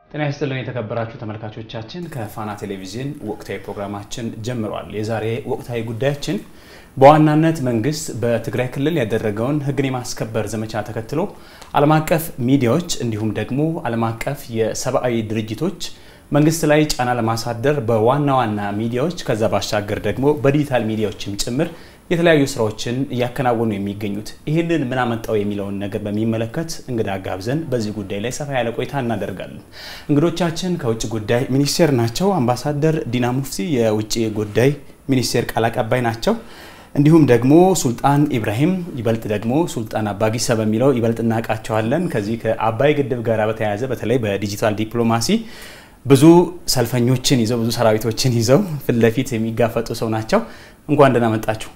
ጤና ይስጥልን የተከበራችሁ ተመልካቾቻችን፣ ከፋና ቴሌቪዥን ወቅታዊ ፕሮግራማችን ጀምሯል። የዛሬ ወቅታዊ ጉዳያችን በዋናነት መንግስት በትግራይ ክልል ያደረገውን ሕግን የማስከበር ዘመቻ ተከትሎ ዓለም አቀፍ ሚዲያዎች እንዲሁም ደግሞ ዓለም አቀፍ የሰብአዊ ድርጅቶች መንግስት ላይ ጫና ለማሳደር በዋና ዋና ሚዲያዎች ከዛ ባሻገር ደግሞ በዲጂታል ሚዲያዎችም ጭምር የተለያዩ ስራዎችን እያከናወኑ የሚገኙት ይህንን ምን አመጣው የሚለውን ነገር በሚመለከት እንግዳ ጋብዘን በዚህ ጉዳይ ላይ ሰፋ ያለ ቆይታ እናደርጋለን። እንግዶቻችን ከውጭ ጉዳይ ሚኒስቴር ናቸው። አምባሳደር ዲና ሙፍቲ የውጭ ጉዳይ ሚኒስቴር ቃል አቀባይ ናቸው። እንዲሁም ደግሞ ሱልጣን ኢብራሂም ይበልጥ ደግሞ ሱልጣን አባጊሳ በሚለው ይበልጥ እናውቃቸዋለን። ከዚህ ከአባይ ግድብ ጋር በተያያዘ በተለይ በዲጂታል ዲፕሎማሲ ብዙ ሰልፈኞችን ይዘው ብዙ ሰራዊቶችን ይዘው ፊት ለፊት የሚጋፈጡ ሰው ናቸው። እንኳን ደህና መጣችሁ።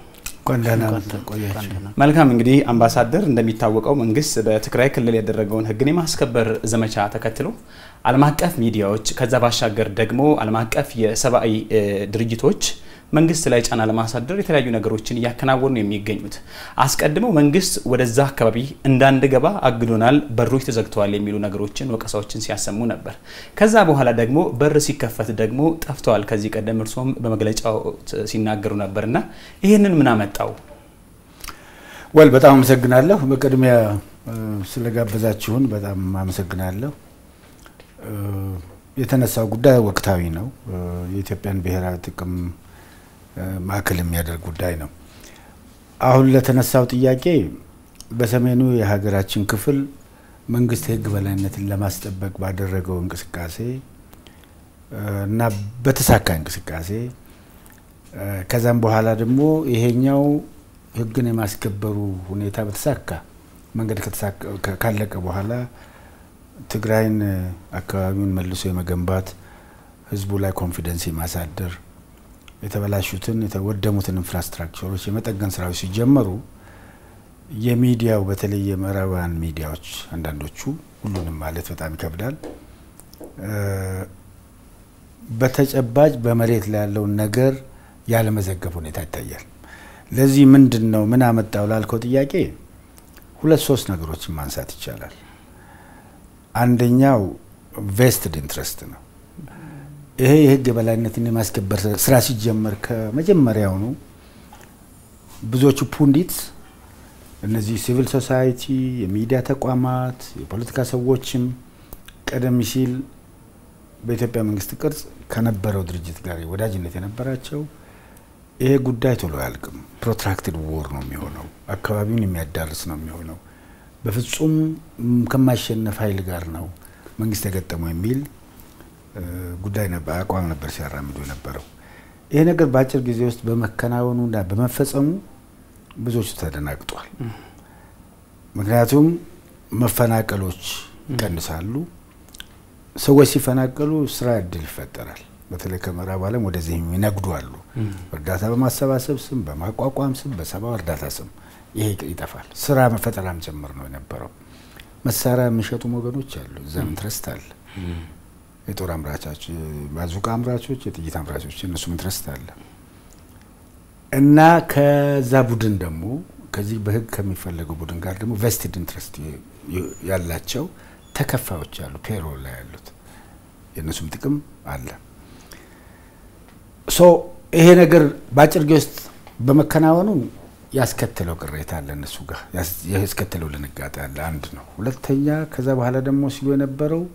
መልካም እንግዲህ አምባሳደር፣ እንደሚታወቀው መንግስት በትግራይ ክልል ያደረገውን ሕግን የማስከበር ዘመቻ ተከትሎ ዓለም አቀፍ ሚዲያዎች ከዛ ባሻገር ደግሞ ዓለም አቀፍ የሰብአዊ ድርጅቶች መንግስት ላይ ጫና ለማሳደር የተለያዩ ነገሮችን እያከናወኑ የሚገኙት አስቀድመው መንግስት ወደዛ አካባቢ እንዳንገባ አግዶናል፣ በሮች ተዘግተዋል የሚሉ ነገሮችን ወቀሳዎችን ሲያሰሙ ነበር። ከዛ በኋላ ደግሞ በር ሲከፈት ደግሞ ጠፍተዋል። ከዚህ ቀደም እርሶም በመግለጫው ሲናገሩ ነበርና ይህንን ምን አመጣው? ወል በጣም አመሰግናለሁ። በቅድሚያ ስለጋበዛችሁን በጣም አመሰግናለሁ። የተነሳው ጉዳይ ወቅታዊ ነው። የኢትዮጵያን ብሔራዊ ጥቅም ማዕከል የሚያደርግ ጉዳይ ነው። አሁን ለተነሳው ጥያቄ በሰሜኑ የሀገራችን ክፍል መንግስት የህግ በላይነትን ለማስጠበቅ ባደረገው እንቅስቃሴ እና በተሳካ እንቅስቃሴ ከዛም በኋላ ደግሞ ይሄኛው ህግን የማስከበሩ ሁኔታ በተሳካ መንገድ ካለቀ በኋላ ትግራይን አካባቢውን መልሶ የመገንባት ህዝቡ ላይ ኮንፊደንስ የማሳደር የተበላሹትን የተወደሙትን ኢንፍራስትራክቸሮች የመጠገን ስራዎች ሲጀመሩ የሚዲያው በተለይ የምዕራባውያን ሚዲያዎች አንዳንዶቹ ሁሉንም ማለት በጣም ይከብዳል፣ በተጨባጭ በመሬት ላይ ያለውን ነገር ያለመዘገብ ሁኔታ ይታያል። ለዚህ ምንድን ነው ምን አመጣው ላልከው ጥያቄ ሁለት ሶስት ነገሮችን ማንሳት ይቻላል። አንደኛው ቬስትድ ኢንትረስት ነው። ይሄ የህግ የበላይነትን የማስከበር ስራ ሲጀመር ከመጀመሪያውኑ ብዙዎቹ ፑንዲት እነዚህ ሲቪል ሶሳይቲ፣ የሚዲያ ተቋማት፣ የፖለቲካ ሰዎችም ቀደም ሲል በኢትዮጵያ መንግስት ቅርጽ ከነበረው ድርጅት ጋር ወዳጅነት የነበራቸው ይሄ ጉዳይ ቶሎ አያልቅም፣ ፕሮትራክትድ ዎር ነው የሚሆነው፣ አካባቢውን የሚያዳርስ ነው የሚሆነው፣ በፍጹም ከማይሸነፍ ኃይል ጋር ነው መንግስት የገጠመው የሚል ጉዳይ ነበር፣ አቋም ነበር ሲያራምዱ የነበረው። ይሄ ነገር በአጭር ጊዜ ውስጥ በመከናወኑና በመፈጸሙ ብዙዎቹ ተደናግጧል። ምክንያቱም መፈናቀሎች ይቀንሳሉ። ሰዎች ሲፈናቀሉ ስራ እድል ይፈጠራል። በተለይ ከምዕራብ ዓለም ወደዚህ ይነግዱ አሉ። እርዳታ በማሰባሰብ ስም፣ በማቋቋም ስም፣ በሰብአዊ እርዳታ ስም ይሄ ይጠፋል። ስራ መፈጠራም ጭምር ነው የነበረው። መሳሪያ የሚሸጡም ወገኖች አሉ። እዛም ኢንትረስት አለ። የጦር አምራቾች፣ ባዙቃ አምራቾች፣ የጥይት አምራቾች እነሱም ኢንትረስት አለ እና ከዛ ቡድን ደግሞ ከዚህ በህግ ከሚፈለገው ቡድን ጋር ደግሞ ቬስትድ ኢንትረስት ያላቸው ተከፋዮች አሉ። ፔሮል ላይ ያሉት የእነሱም ጥቅም አለ። ሶ ይሄ ነገር በአጭር ጊዜ ውስጥ በመከናወኑ ያስከተለው ቅሬታ አለ እነሱ ጋር ያስከተለው ድንጋጤ አለ። አንድ ነው። ሁለተኛ ከዛ በኋላ ደግሞ ሲሉ የነበረው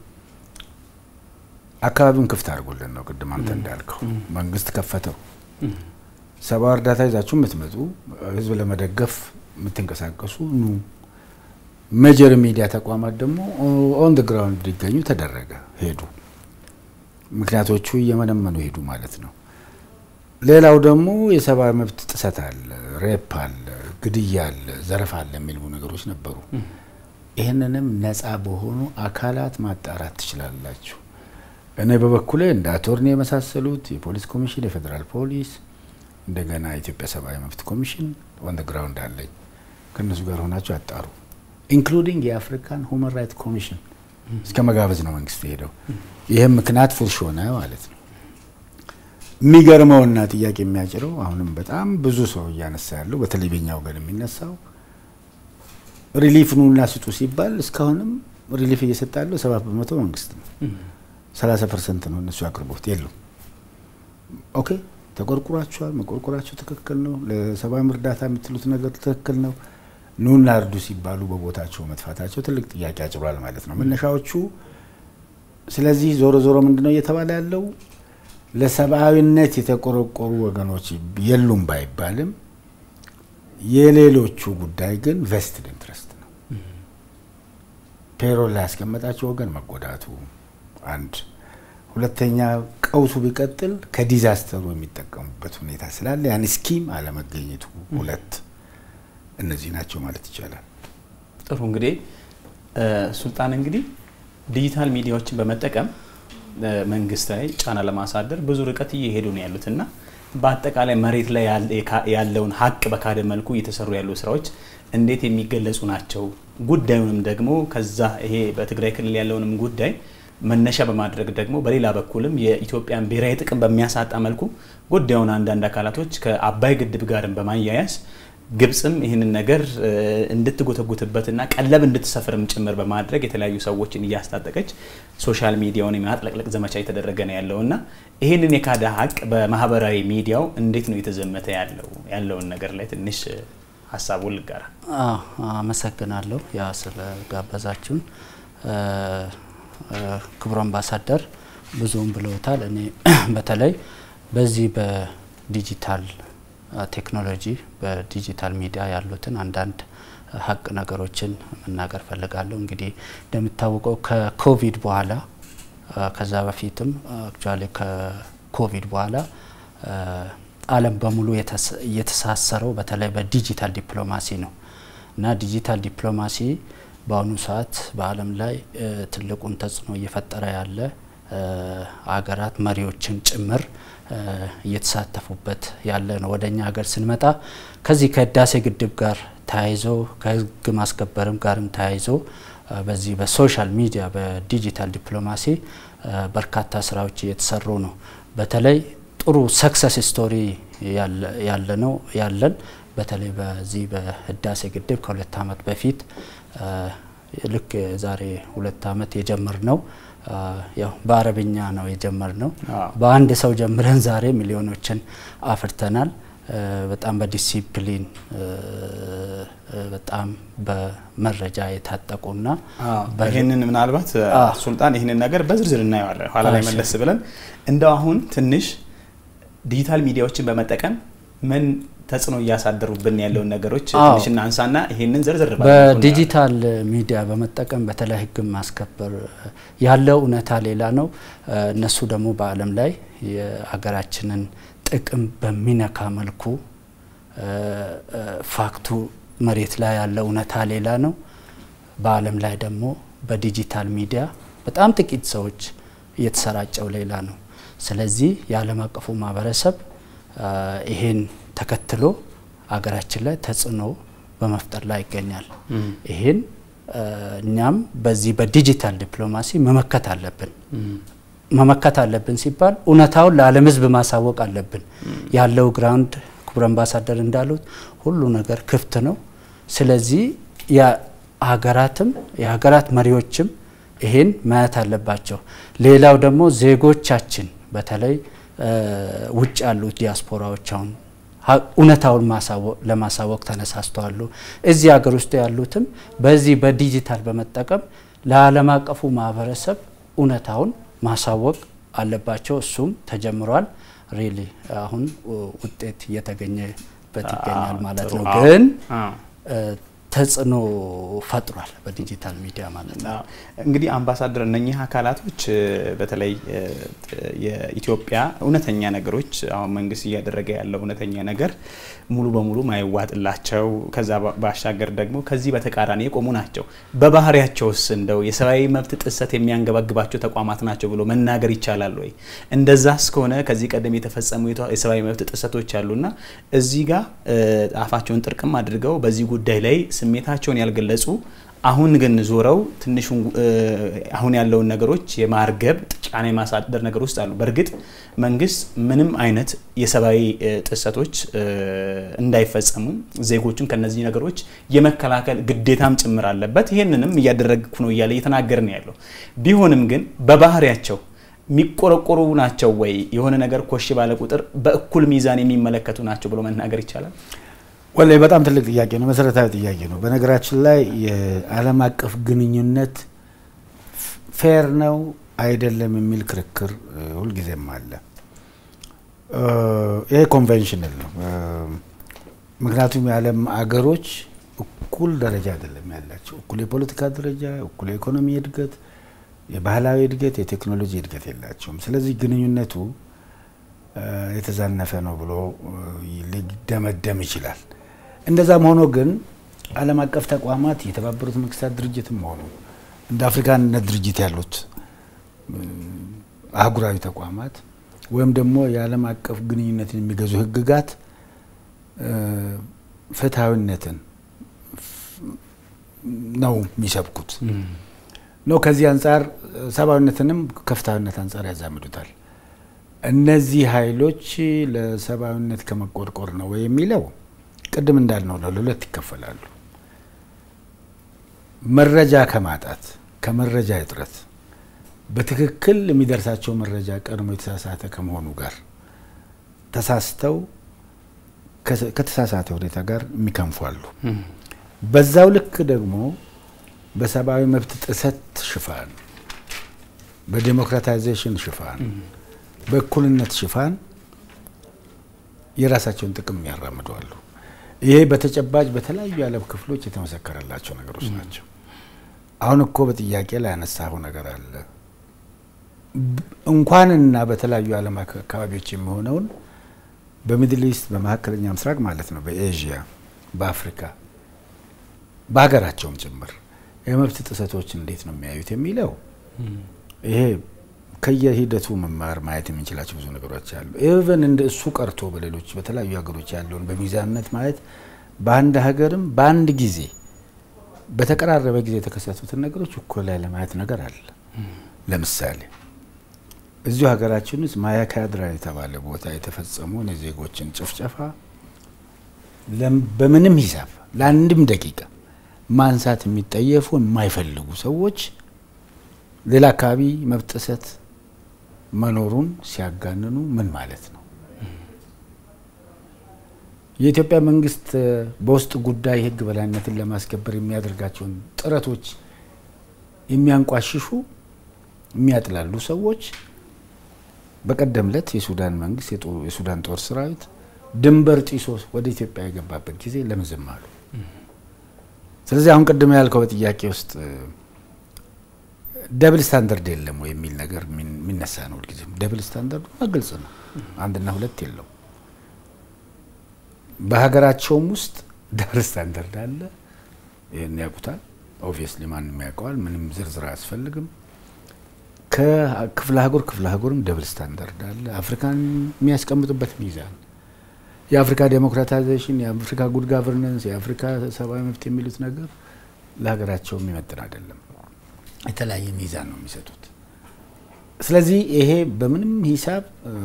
አካባቢውን ክፍት አድርጎልን ነው። ቅድም አንተ እንዳልከው መንግስት ከፈተው። ሰብአዊ እርዳታ ይዛችሁ የምትመጡ ህዝብ ለመደገፍ የምትንቀሳቀሱ ኑ። ሜጀር ሚዲያ ተቋማት ደግሞ ኦን ድ ግራውንድ እንዲገኙ ተደረገ። ሄዱ። ምክንያቶቹ እየመነመኑ ሄዱ ማለት ነው። ሌላው ደግሞ የሰብአዊ መብት ጥሰት አለ፣ ሬፕ አለ፣ ግድያ አለ፣ ዘረፋ አለ የሚሉ ነገሮች ነበሩ። ይህንንም ነፃ በሆኑ አካላት ማጣራት ትችላላችሁ። እኔ በበኩሌ እንደ አቶርኒ የመሳሰሉት የፖሊስ ኮሚሽን፣ የፌዴራል ፖሊስ፣ እንደገና የኢትዮጵያ ሰብአዊ መብት ኮሚሽን ኦን ደ ግራውንድ አለኝ። ከእነሱ ጋር ሆናችሁ አጣሩ። ኢንክሉዲንግ የአፍሪካን ሁማን ራይት ኮሚሽን እስከ መጋበዝ ነው መንግስት ሄደው። ይህም ምክንያት ፉርሽ ሆነ ማለት ነው። የሚገርመውና ጥያቄ የሚያጭረው አሁንም በጣም ብዙ ሰው እያነሳ ያለው በተለይ በኛ ወገን የሚነሳው ሪሊፍ ኑና ስጡ ሲባል እስካሁንም ሪሊፍ እየሰጠ ያለው ሰባት በመቶ መንግስት ነው። 30 ፐርሰንት ነው እነሱ ያቅርቡት የሉም። ኦኬ ተቆርቁራችኋል፣ መቆርቆራቸው ትክክል ነው። ለሰብአዊ እርዳታ የምትሉት ነገር ትክክል ነው። ኑና እርዱ ሲባሉ በቦታቸው መጥፋታቸው ትልቅ ጥያቄ አጭሯል ማለት ነው መነሻዎቹ። ስለዚህ ዞሮ ዞሮ ምንድነው እየተባለ ያለው ለሰብአዊነት የተቆረቆሩ ወገኖች የሉም ባይባልም የሌሎቹ ጉዳይ ግን ቬስትድ ኢንትረስት ነው። ፔሮል ላይ ያስቀመጣቸው ወገን መጎዳቱ አንድ፣ ሁለተኛ ቀውሱ ቢቀጥል ከዲዛስተሩ የሚጠቀሙበት ሁኔታ ስላለ ያን ስኪም አለመገኘቱ ሁለት፣ እነዚህ ናቸው ማለት ይቻላል። ጥሩ እንግዲህ ሱልጣን እንግዲህ ዲጂታል ሚዲያዎችን በመጠቀም መንግስት ላይ ጫና ለማሳደር ብዙ ርቀት እየሄዱ ነው ያሉት እና በአጠቃላይ መሬት ላይ ያለውን ሀቅ በካደ መልኩ እየተሰሩ ያሉ ስራዎች እንዴት የሚገለጹ ናቸው? ጉዳዩንም ደግሞ ከዛ ይሄ በትግራይ ክልል ያለውንም ጉዳይ መነሻ በማድረግ ደግሞ በሌላ በኩልም የኢትዮጵያን ብሔራዊ ጥቅም በሚያሳጣ መልኩ ጉዳዩን አንዳንድ አካላቶች ከአባይ ግድብ ጋርም በማያያዝ ግብጽም ይህንን ነገር እንድትጎተጉትበትና ቀለብ እንድትሰፍርም ጭምር በማድረግ የተለያዩ ሰዎችን እያስታጠቀች ሶሻል ሚዲያውን የማጥለቅለቅ ዘመቻ እየተደረገ ነው ያለው እና ይህንን የካደ ሀቅ በማህበራዊ ሚዲያው እንዴት ነው የተዘመተ ያለው ያለውን ነገር ላይ ትንሽ ሀሳቡን ልጋራ። አመሰግናለሁ ያ ስለጋበዛችሁን። ክቡር አምባሳደር ብዙም ብለውታል። እኔ በተለይ በዚህ በዲጂታል ቴክኖሎጂ በዲጂታል ሚዲያ ያሉትን አንዳንድ ሀቅ ነገሮችን መናገር ፈልጋለሁ። እንግዲህ እንደሚታወቀው ከኮቪድ በኋላ ከዛ በፊትም አክቹዋሊ ከኮቪድ በኋላ ዓለም በሙሉ የተሳሰረው በተለይ በዲጂታል ዲፕሎማሲ ነው እና ዲጂታል ዲፕሎማሲ በአሁኑ ሰዓት በዓለም ላይ ትልቁን ተጽዕኖ እየፈጠረ ያለ ሀገራት መሪዎችን ጭምር እየተሳተፉበት ያለ ነው። ወደ እኛ ሀገር ስንመጣ ከዚህ ከህዳሴ ግድብ ጋር ተያይዞ ከህግ ማስከበርም ጋርም ተያይዞ በዚህ በሶሻል ሚዲያ በዲጂታል ዲፕሎማሲ በርካታ ስራዎች እየተሰሩ ነው። በተለይ ጥሩ ሰክሰስ ስቶሪ ያለ ነው ያለን በተለይ በዚህ በህዳሴ ግድብ ከሁለት ዓመት በፊት ልክ ዛሬ ሁለት ዓመት የጀመር ነው ያው በአረብኛ ነው የጀመር ነው። በአንድ ሰው ጀምረን ዛሬ ሚሊዮኖችን አፍርተናል። በጣም በዲሲፕሊን በጣም በመረጃ የታጠቁና ይህንን ምናልባት ሱልጣን ይህንን ነገር በዝርዝር እናየዋለን ኋላ ላይ መለስ ብለን እንደው አሁን ትንሽ ዲጂታል ሚዲያዎችን በመጠቀም ምን ተጽዕኖ እያሳደሩብን ያለውን ነገሮች ትንሽ እናንሳና ይሄንን ዝርዝር በዲጂታል ሚዲያ በመጠቀም በተለይ ህግ ማስከበር ያለው እውነታ ሌላ ነው። እነሱ ደግሞ በዓለም ላይ የሀገራችንን ጥቅም በሚነካ መልኩ ፋክቱ መሬት ላይ ያለው እውነታ ሌላ ነው። በዓለም ላይ ደግሞ በዲጂታል ሚዲያ በጣም ጥቂት ሰዎች እየተሰራጨው ሌላ ነው። ስለዚህ የዓለም አቀፉ ማህበረሰብ ይሄን ተከትሎ ሀገራችን ላይ ተጽዕኖ በመፍጠር ላይ ይገኛል። ይህን እኛም በዚህ በዲጂታል ዲፕሎማሲ መመከት አለብን። መመከት አለብን ሲባል እውነታውን ለዓለም ህዝብ ማሳወቅ አለብን። ያለው ግራውንድ ክቡር አምባሳደር እንዳሉት ሁሉ ነገር ክፍት ነው። ስለዚህ የሀገራትም የሀገራት መሪዎችም ይሄን ማየት አለባቸው። ሌላው ደግሞ ዜጎቻችን በተለይ ውጭ ያሉት ዲያስፖራዎች አሁን እውነታውን ለማሳወቅ ተነሳስተዋሉ። እዚህ ሀገር ውስጥ ያሉትም በዚህ በዲጂታል በመጠቀም ለዓለም አቀፉ ማህበረሰብ እውነታውን ማሳወቅ አለባቸው። እሱም ተጀምሯል። ሪሊ አሁን ውጤት እየተገኘበት ይገኛል ማለት ነው። ግን ተጽዕኖ ፈጥሯል በዲጂታል ሚዲያ ማለት ነው። እንግዲህ አምባሳደር እነኚህ አካላቶች በተለይ የኢትዮጵያ እውነተኛ ነገሮች አሁን መንግስት እያደረገ ያለው እውነተኛ ነገር ሙሉ በሙሉ ማይዋጥላቸው ከዛ ባሻገር ደግሞ ከዚህ በተቃራኒ የቆሙ ናቸው። በባህሪያቸውስ እንደው የሰብአዊ መብት ጥሰት የሚያንገባግባቸው ተቋማት ናቸው ብሎ መናገር ይቻላል ወይ? እንደዛ እስከሆነ ከዚህ ቀደም የተፈጸሙ የሰብአዊ መብት ጥሰቶች አሉና እዚህ ጋር አፋቸውን ጥርቅም አድርገው በዚህ ጉዳይ ላይ ስሜታቸውን ያልገለጹ አሁን ግን ዞረው ትንሹ አሁን ያለውን ነገሮች የማርገብ ጫና የማሳደር ነገር ውስጥ አሉ። በእርግጥ መንግስት ምንም አይነት የሰብአዊ ጥሰቶች እንዳይፈጸሙ ዜጎችን ከነዚህ ነገሮች የመከላከል ግዴታም ጭምር አለበት። ይህንንም እያደረግኩ ነው እያለ እየተናገር ነው ያለው። ቢሆንም ግን በባህሪያቸው የሚቆረቆሩ ናቸው ወይ? የሆነ ነገር ኮሽ ባለ ቁጥር በእኩል ሚዛን የሚመለከቱ ናቸው ብሎ መናገር ይቻላል? ወላሂ በጣም ትልቅ ጥያቄ ነው። መሰረታዊ ጥያቄ ነው። በነገራችን ላይ የዓለም አቀፍ ግንኙነት ፌር ነው አይደለም የሚል ክርክር ሁልጊዜም አለ። ይሄ ኮንቬንሽናል ነው። ምክንያቱም የዓለም አገሮች እኩል ደረጃ አይደለም ያላቸው። እኩል የፖለቲካ ደረጃ፣ እኩል የኢኮኖሚ እድገት፣ የባህላዊ እድገት፣ የቴክኖሎጂ እድገት የላቸውም። ስለዚህ ግንኙነቱ የተዛነፈ ነው ብሎ ሊደመደም ይችላል። እንደዛም ሆኖ ግን ዓለም አቀፍ ተቋማት የተባበሩት መንግስታት ድርጅትም ሆኑ እንደ አፍሪካ አንድነት ድርጅት ያሉት አህጉራዊ ተቋማት ወይም ደግሞ የዓለም አቀፍ ግንኙነትን የሚገዙ ህግጋት ፍትሐዊነትን ነው የሚሰብኩት ነው። ከዚህ አንጻር ሰብአዊነትንም ከፍትሐዊነት አንጻር ያዛምዱታል። እነዚህ ኃይሎች ለሰብአዊነት ከመቆርቆር ነው ወይ የሚለው ቅድም እንዳልነው ነው፣ ለሁለት ይከፈላሉ። መረጃ ከማጣት ከመረጃ እጥረት በትክክል የሚደርሳቸው መረጃ ቀድሞ የተሳሳተ ከመሆኑ ጋር ተሳስተው ከተሳሳተ ሁኔታ ጋር የሚከንፉ አሉ። በዛው ልክ ደግሞ በሰብአዊ መብት ጥሰት ሽፋን፣ በዴሞክራታይዜሽን ሽፋን፣ በእኩልነት ሽፋን የራሳቸውን ጥቅም ያራምዱ አሉ። ይሄ በተጨባጭ በተለያዩ የዓለም ክፍሎች የተመሰከረላቸው ነገሮች ናቸው። አሁን እኮ በጥያቄ ላይ ያነሳኸው ነገር አለ። እንኳንና በተለያዩ የዓለም አካባቢዎች የሚሆነውን በሚድል ኢስት በመካከለኛ ምስራቅ ማለት ነው፣ በኤዥያ፣ በአፍሪካ፣ በሀገራቸውም ጭምር የመብት ጥሰቶች እንዴት ነው የሚያዩት የሚለው ይሄ ከየሂደቱ መማር ማየት የምንችላቸው ብዙ ነገሮች አሉ። ኢቨን እንደ እሱ ቀርቶ በሌሎች በተለያዩ ሀገሮች ያለውን በሚዛንነት ማየት በአንድ ሀገርም በአንድ ጊዜ በተቀራረበ ጊዜ የተከሰቱትን ነገሮች እኩል ላይ ለማየት ነገር አለ። ለምሳሌ እዚሁ ሀገራችን ውስጥ ማያካድራ የተባለ ቦታ የተፈጸመውን የዜጎችን ጭፍጨፋ በምንም ሂሳብ ለአንድም ደቂቃ ማንሳት የሚጠየፉ የማይፈልጉ ሰዎች ሌላ አካባቢ መብት ጥሰት መኖሩን ሲያጋንኑ ምን ማለት ነው? የኢትዮጵያ መንግስት በውስጥ ጉዳይ ሕግ በላይነትን ለማስከበር የሚያደርጋቸውን ጥረቶች የሚያንቋሽሹ የሚያጥላሉ ሰዎች በቀደም ዕለት የሱዳን መንግስት የሱዳን ጦር ሰራዊት ድንበር ጢሶ ወደ ኢትዮጵያ የገባበት ጊዜ ለምን ዝም አሉ? ስለዚህ አሁን ቅድም ያልከው በጥያቄ ውስጥ ደብል ስታንዳርድ የለም ወይ የሚል ነገር የሚነሳ ነው። ሁልጊዜም ደብል ስታንዳርዱ ግልጽ ነው። አንድና ሁለት የለው። በሀገራቸውም ውስጥ ደብል ስታንዳርድ አለ። ይህን ያውቁታል። ኦብቪየስሊ ማንም ያውቀዋል። ምንም ዝርዝር አያስፈልግም። ከክፍለ ሀገር ክፍለ ሀገርም ደብል ስታንዳርድ አለ። አፍሪካን የሚያስቀምጡበት ሚዛን የአፍሪካ ዴሞክራታይዜሽን፣ የአፍሪካ ጉድ ጋቨርነንስ፣ የአፍሪካ ሰብአዊ መብት የሚሉት ነገር ለሀገራቸው የሚመጥን አይደለም። የተለያየ ሚዛን ነው የሚሰጡት። ስለዚህ ይሄ በምንም ሂሳብ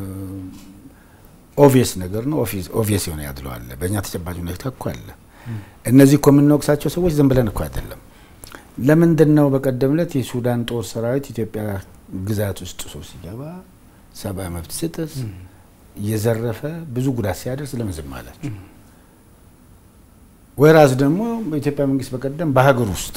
ኦቪየስ ነገር ነው። ኦቪየስ የሆነ ያድሎ አለ። በእኛ ተጨባጭ ሁኔታ እኮ አለ። እነዚህ እኮ የምንወቅሳቸው ሰዎች ዝም ብለን እኮ አይደለም። ለምንድን ነው በቀደም ዕለት የሱዳን ጦር ሰራዊት ኢትዮጵያ ግዛት ውስጥ ሶ ሲገባ ሰብአዊ መብት ስጥስ እየዘረፈ ብዙ ጉዳት ሲያደርስ ለምን ዝም አላቸው? ወይራስ ደግሞ በኢትዮጵያ መንግስት በቀደም በሀገር ውስጥ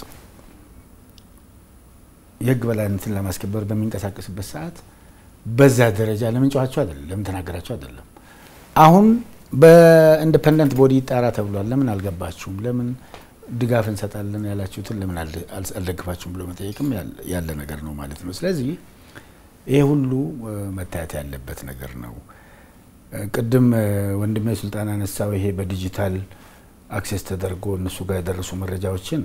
የህግ በላይነትን ለማስከበር በሚንቀሳቀስበት ሰዓት በዛ ደረጃ ለምን ጨዋቸው አይደለም፣ ለምን ተናገራቸው አይደለም። አሁን በኢንዲፐንደንት ቦዲ ይጣራ ተብሏል። ለምን አልገባችሁም? ለምን ድጋፍ እንሰጣለን ያላችሁትን ለምን አልደግፋችሁም ብሎ መጠየቅም ያለ ነገር ነው ማለት ነው። ስለዚህ ይሄ ሁሉ መታየት ያለበት ነገር ነው። ቅድም ወንድሜ ሱልጣን አነሳው። ይሄ በዲጂታል አክሴስ ተደርጎ እነሱ ጋር የደረሱ መረጃዎችን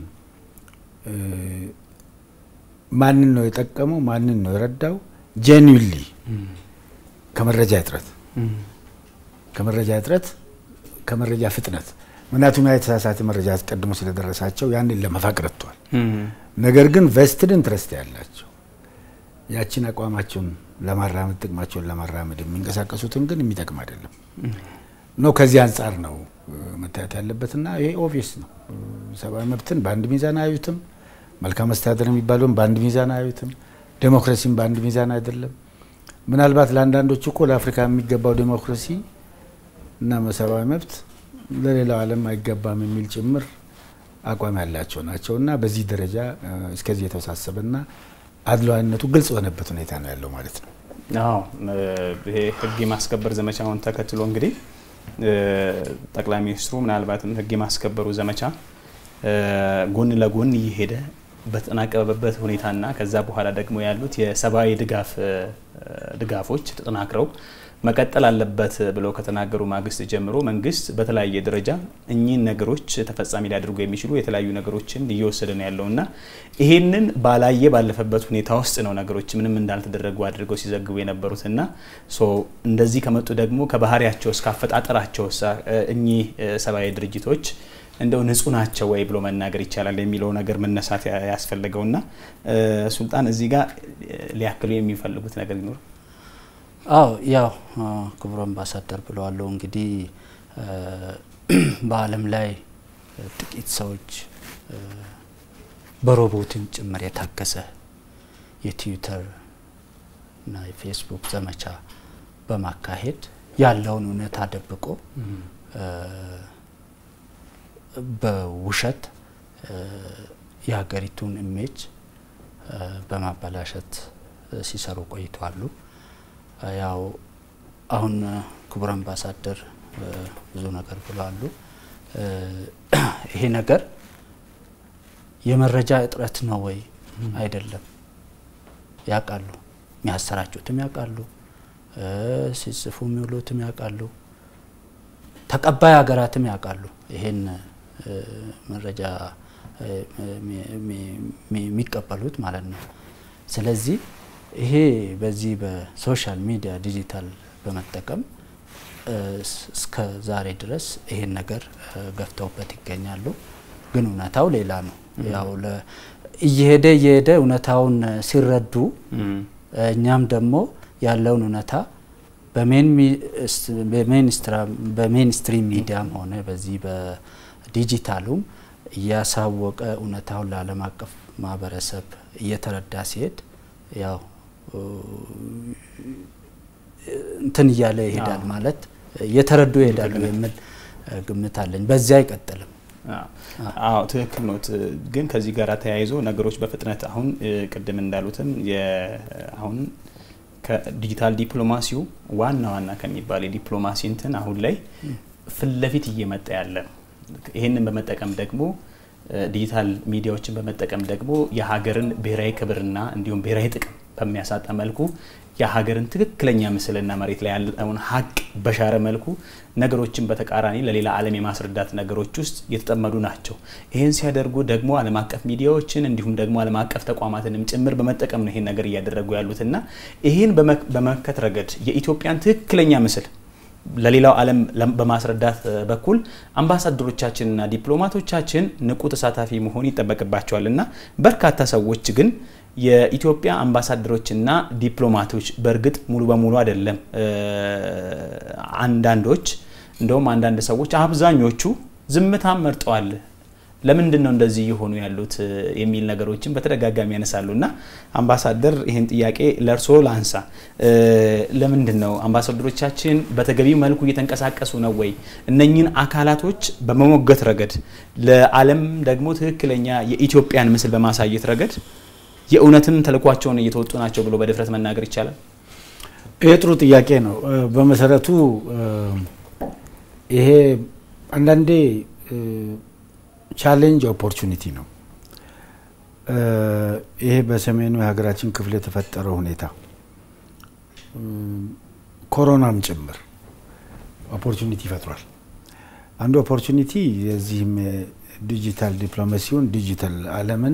ማንን ነው የጠቀመው? ማንን ነው የረዳው? ጄኒዊንሊ ከመረጃ እጥረት ከመረጃ እጥረት ከመረጃ ፍጥነት ምክንያቱም ያ የተሳሳተ መረጃ አስቀድሞ ስለደረሳቸው ያንን ለመፋቅ ረድቷል። ነገር ግን ቬስትድ ኢንትረስት ያላቸው ያችን አቋማቸውን ለማራመድ ጥቅማቸውን ለማራመድ የሚንቀሳቀሱትን ግን የሚጠቅም አይደለም ነው። ከዚህ አንጻር ነው መታየት ያለበትና ይሄ ኦብቪየስ ነው። ሰብአዊ መብትን በአንድ ሚዛን አያዩትም። መልካም መስተዳደር የሚባለውን በአንድ ሚዛን አያዩትም። ዴሞክራሲን በአንድ ሚዛን አይደለም። ምናልባት ለአንዳንዶች እኮ ለአፍሪካ የሚገባው ዴሞክራሲ እና ሰብአዊ መብት ለሌላው ዓለም አይገባም የሚል ጭምር አቋም ያላቸው ናቸው እና በዚህ ደረጃ እስከዚህ የተወሳሰበና አድሏዊነቱ ግልጽ የሆነበት ሁኔታ ነው ያለው ማለት ነው። አዎ ይሄ ህግ የማስከበር ዘመቻውን ተከትሎ እንግዲህ ጠቅላይ ሚኒስትሩ ምናልባትም ህግ የማስከበሩ ዘመቻ ጎን ለጎን እየሄደ በተጠናቀበበት ሁኔታና ከዛ በኋላ ደግሞ ያሉት የሰብአዊ ድጋፍ ድጋፎች ተጠናክረው መቀጠል አለበት ብለው ከተናገሩ ማግስት ጀምሮ መንግስት በተለያየ ደረጃ እኚህን ነገሮች ተፈጻሚ ሊያደርጉ የሚችሉ የተለያዩ ነገሮችን እየወሰደ ነው ያለው እና ይሄንን ባላየ ባለፈበት ሁኔታ ውስጥ ነው ነገሮች ምንም እንዳልተደረጉ አድርገው ሲዘግቡ የነበሩት እና እንደዚህ ከመጡ ደግሞ ከባህሪያቸው እስከ አፈጣጠራቸው እኚህ ሰብአዊ ድርጅቶች እንደው ንጹህ ናቸው ወይ ብሎ መናገር ይቻላል የሚለው ነገር መነሳት ያስፈልገውና ሱልጣን እዚህ ጋር ሊያክሉ የሚፈልጉት ነገር ይኖር? አዎ ያው ክቡር አምባሳደር ብለዋለው እንግዲህ በዓለም ላይ ጥቂት ሰዎች በሮቦትን ጭምር የታገዘ የትዊተር እና የፌስቡክ ዘመቻ በማካሄድ ያለውን እውነታ ደብቆ በውሸት የሀገሪቱን ኢሜጅ በማበላሸት ሲሰሩ ቆይተዋሉ። ያው አሁን ክቡር አምባሳደር ብዙ ነገር ብለዋሉ። ይሄ ነገር የመረጃ እጥረት ነው ወይ? አይደለም። ያውቃሉ፣ የሚያሰራጩትም ያውቃሉ፣ ሲጽፉ የሚውሉትም ያውቃሉ፣ ተቀባይ ሀገራትም ያውቃሉ ይሄን መረጃ የሚቀበሉት ማለት ነው። ስለዚህ ይሄ በዚህ በሶሻል ሚዲያ ዲጂታል በመጠቀም እስከ ዛሬ ድረስ ይሄን ነገር ገፍተውበት ይገኛሉ። ግን እውነታው ሌላ ነው። ያው እየሄደ እየሄደ እውነታውን ሲረዱ እኛም ደግሞ ያለውን እውነታ በሜንስትሪም ሚዲያም ሆነ በዚህ በዲጂታሉም እያሳወቀ እውነታውን ለዓለም አቀፍ ማህበረሰብ እየተረዳ ሲሄድ ያው እንትን እያለ ይሄዳል ማለት እየተረዱ ይሄዳሉ የሚል ግምት አለኝ። በዚያ አይቀጥልም። አዎ ትክክል ኖት። ግን ከዚህ ጋር ተያይዞ ነገሮች በፍጥነት አሁን ቅድም እንዳሉትም አሁን ከዲጂታል ዲፕሎማሲው ዋና ዋና ከሚባል የዲፕሎማሲ እንትን አሁን ላይ ፊት ለፊት እየመጣ ያለ ነው። ይህንን በመጠቀም ደግሞ ዲጂታል ሚዲያዎችን በመጠቀም ደግሞ የሀገርን ብሔራዊ ክብርና እንዲሁም ብሔራዊ ጥቅም በሚያሳጣ መልኩ የሀገርን ትክክለኛ ምስልና መሬት ላይ ያለውን ሀቅ በሻረ መልኩ ነገሮችን በተቃራኒ ለሌላ ዓለም የማስረዳት ነገሮች ውስጥ የተጠመዱ ናቸው። ይህን ሲያደርጉ ደግሞ ዓለም አቀፍ ሚዲያዎችን እንዲሁም ደግሞ ዓለም አቀፍ ተቋማትንም ጭምር በመጠቀም ነው ይህን ነገር እያደረጉ ያሉትና ይህን በመመከት ረገድ የኢትዮጵያን ትክክለኛ ምስል ለሌላው ዓለም በማስረዳት በኩል አምባሳደሮቻችንና ዲፕሎማቶቻችን ንቁ ተሳታፊ መሆን ይጠበቅባቸዋል እና በርካታ ሰዎች ግን የኢትዮጵያ አምባሳደሮችና ዲፕሎማቶች በእርግጥ ሙሉ በሙሉ አይደለም፣ አንዳንዶች እንደውም አንዳንድ ሰዎች አብዛኞቹ ዝምታም መርጠዋል። ለምንድን ነው እንደዚህ እየሆኑ ያሉት የሚል ነገሮችን በተደጋጋሚ ያነሳሉ እና አምባሳደር ይህን ጥያቄ ለእርስዎ ላንሳ። ለምንድን ነው አምባሳደሮቻችን በተገቢ መልኩ እየተንቀሳቀሱ ነው ወይ? እነኝን አካላቶች በመሞገት ረገድ ለዓለም ደግሞ ትክክለኛ የኢትዮጵያን ምስል በማሳየት ረገድ የእውነትም ተልኳቸውን እየተወጡ ናቸው ብሎ በድፍረት መናገር ይቻላል? ይህ ጥሩ ጥያቄ ነው። በመሰረቱ ይሄ አንዳንዴ ቻሌንጅ ኦፖርቹኒቲ ነው። ይሄ በሰሜኑ የሀገራችን ክፍል የተፈጠረው ሁኔታ ኮሮናም ጭምር ኦፖርቹኒቲ ይፈጥሯል። አንዱ ኦፖርቹኒቲ የዚህም ዲጂታል ዲፕሎማሲውን ዲጂታል ዓለምን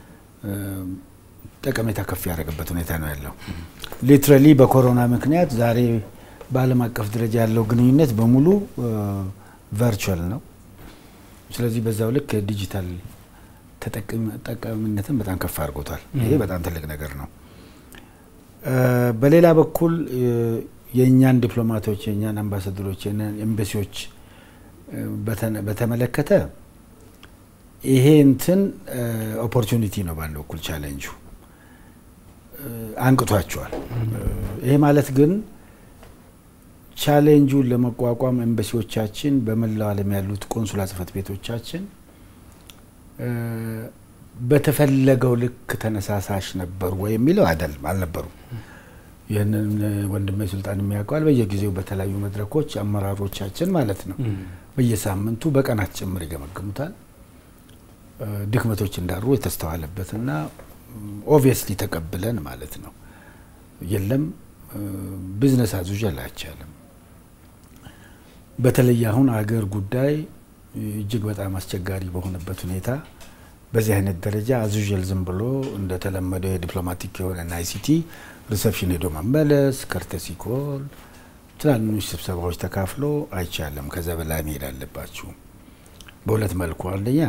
ጠቀሜታ ከፍ ያደረገበት ሁኔታ ነው ያለው። ሊትራሊ በኮሮና ምክንያት ዛሬ በዓለም አቀፍ ደረጃ ያለው ግንኙነት በሙሉ ቨርቹዋል ነው። ስለዚህ በዛው ልክ ዲጂታል ተጠቃሚነትን በጣም ከፍ አድርጎታል። ይሄ በጣም ትልቅ ነገር ነው። በሌላ በኩል የእኛን ዲፕሎማቶች፣ የእኛን አምባሳደሮች፣ የእኛን ኤምባሲዎች በተመለከተ ይሄ እንትን ኦፖርቹኒቲ ነው። በአንድ በኩል ቻሌንጁ አንቅቷቸዋል። ይሄ ማለት ግን ቻሌንጁን ለመቋቋም ኤምባሲዎቻችን በመላው ዓለም ያሉት ቆንሱላ ጽሕፈት ቤቶቻችን በተፈለገው ልክ ተነሳሳሽ ነበሩ ወይ የሚለው አይደለም፣ አልነበሩም። ይህንን ወንድሜ ሱልጣን የሚያውቀዋል። በየጊዜው በተለያዩ መድረኮች አመራሮቻችን ማለት ነው በየሳምንቱ በቀናት ጭምር ይገመግሙታል። ድክመቶች እንዳሉ የተስተዋለበትና ኦብቪየስሊ ተቀብለን ማለት ነው የለም ቢዝነስ አዙዥ አይቻልም። በተለይ አሁን አገር ጉዳይ እጅግ በጣም አስቸጋሪ በሆነበት ሁኔታ በዚህ አይነት ደረጃ አዙዥል ዝም ብሎ እንደተለመደው የዲፕሎማቲክ የሆነ አይሲቲ ሪሰፕሽን ሄዶ መመለስ፣ ከርተሲ ኮል፣ ትናንሽ ስብሰባዎች ተካፍሎ አይቻልም። ከዛ በላይ መሄድ አለባችሁ። በሁለት መልኩ አንደኛ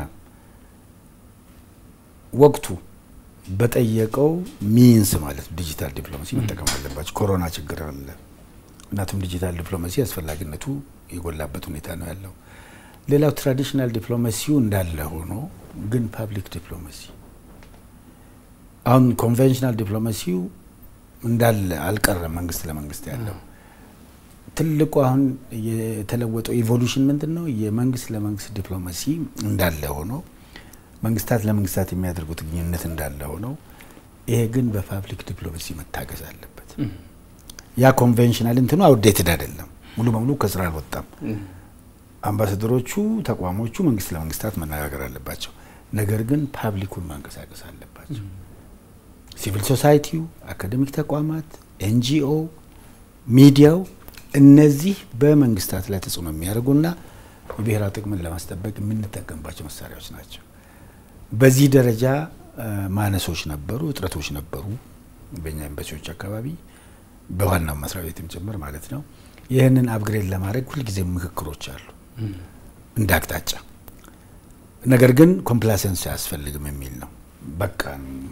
ወቅቱ በጠየቀው ሚንስ ማለት ዲጂታል ዲፕሎማሲ መጠቀም አለባቸው። ኮሮና ችግር አለ። እናቱም ዲጂታል ዲፕሎማሲ አስፈላጊነቱ የጎላበት ሁኔታ ነው ያለው። ሌላው ትራዲሽናል ዲፕሎማሲው እንዳለ ሆኖ ግን ፓብሊክ ዲፕሎማሲ አሁን ኮንቬንሽናል ዲፕሎማሲው እንዳለ አልቀረም። መንግስት ለመንግስት ያለው ትልቁ አሁን የተለወጠው ኢቮሉሽን ምንድን ነው? የመንግስት ለመንግስት ዲፕሎማሲ እንዳለ ሆኖ መንግስታት ለመንግስታት የሚያደርጉት ግንኙነት እንዳለ ሆነው ይሄ ግን በፓብሊክ ዲፕሎማሲ መታገዝ አለበት። ያ ኮንቬንሽናል እንትኑ አውዴትድ አይደለም፣ ሙሉ በሙሉ ከስራ አልወጣም። አምባሳደሮቹ፣ ተቋሞቹ መንግስት ለመንግስታት መነጋገር አለባቸው። ነገር ግን ፓብሊኩን ማንቀሳቀስ አለባቸው። ሲቪል ሶሳይቲው፣ አካዴሚክ ተቋማት፣ ኤንጂኦ፣ ሚዲያው እነዚህ በመንግስታት ላይ ተጽዕኖ የሚያደርጉና የብሔራዊ ጥቅምን ለማስጠበቅ የምንጠቀምባቸው መሳሪያዎች ናቸው። በዚህ ደረጃ ማነሶች ነበሩ፣ እጥረቶች ነበሩ በእኛ ኤምባሲዎች አካባቢ በዋናው መስሪያ ቤትም ጭምር ማለት ነው። ይህንን አፕግሬድ ለማድረግ ሁልጊዜ ምክክሮች አሉ እንደ አቅጣጫ። ነገር ግን ኮምፕላሰንስ አያስፈልግም የሚል ነው። በቃ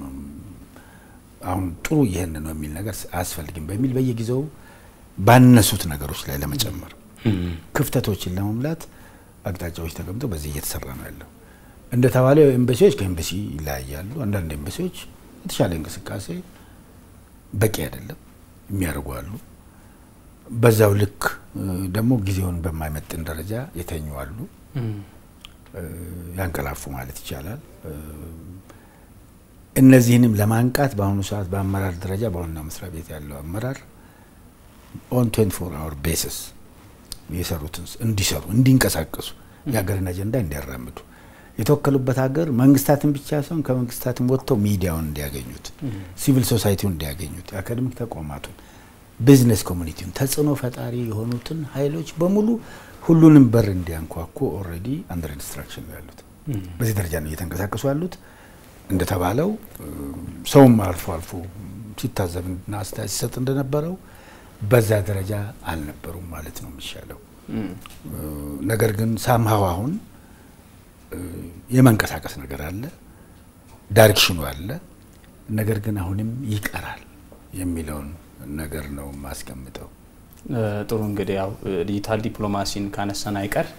አሁን ጥሩ ይህን ነው የሚል ነገር አያስፈልግም በሚል በየጊዜው ባነሱት ነገሮች ላይ ለመጨመር ክፍተቶችን ለመሙላት አቅጣጫዎች ተቀምጠው በዚህ እየተሰራ ነው ያለው። እንደተባለው ኤምባሲዎች ከኤምባሲ ይለያያሉ። አንዳንድ ኤምባሲዎች የተሻለ እንቅስቃሴ በቂ አይደለም የሚያደርጉ አሉ። በዛው ልክ ደግሞ ጊዜውን በማይመጥን ደረጃ የተኙ አሉ፣ ያንቀላፉ ማለት ይቻላል። እነዚህንም ለማንቃት በአሁኑ ሰዓት በአመራር ደረጃ በዋናው መስሪያ ቤት ያለው አመራር ኦን 24 አወር ቤሲስ የሰሩትን እንዲሰሩ እንዲንቀሳቀሱ የሀገርን አጀንዳ እንዲያራምዱ የተወከሉበት ሀገር መንግስታትን ብቻ ሳይሆን ከመንግስታትን ወጥተው ሚዲያውን እንዲያገኙት፣ ሲቪል ሶሳይቲውን እንዲያገኙት፣ የአካደሚክ ተቋማቱን፣ ቢዝነስ ኮሚኒቲውን ተጽዕኖ ፈጣሪ የሆኑትን ኃይሎች በሙሉ ሁሉንም በር እንዲያንኳኩ ኦልሬዲ አንደር ኢንስትራክሽን ነው ያሉት። በዚህ ደረጃ ነው እየተንቀሳቀሱ ያሉት። እንደተባለው ሰውም አልፎ አልፎ ሲታዘብና አስተያየት ሲሰጥ እንደነበረው በዛ ደረጃ አልነበሩም ማለት ነው የሚሻለው። ነገር ግን ሳምሃው አሁን የመንቀሳቀስ ነገር አለ፣ ዳይሬክሽኑ አለ። ነገር ግን አሁንም ይቀራል የሚለውን ነገር ነው የማስቀምጠው። ጥሩ እንግዲህ ያው ዲጂታል ዲፕሎማሲን ካነሳን አይቀር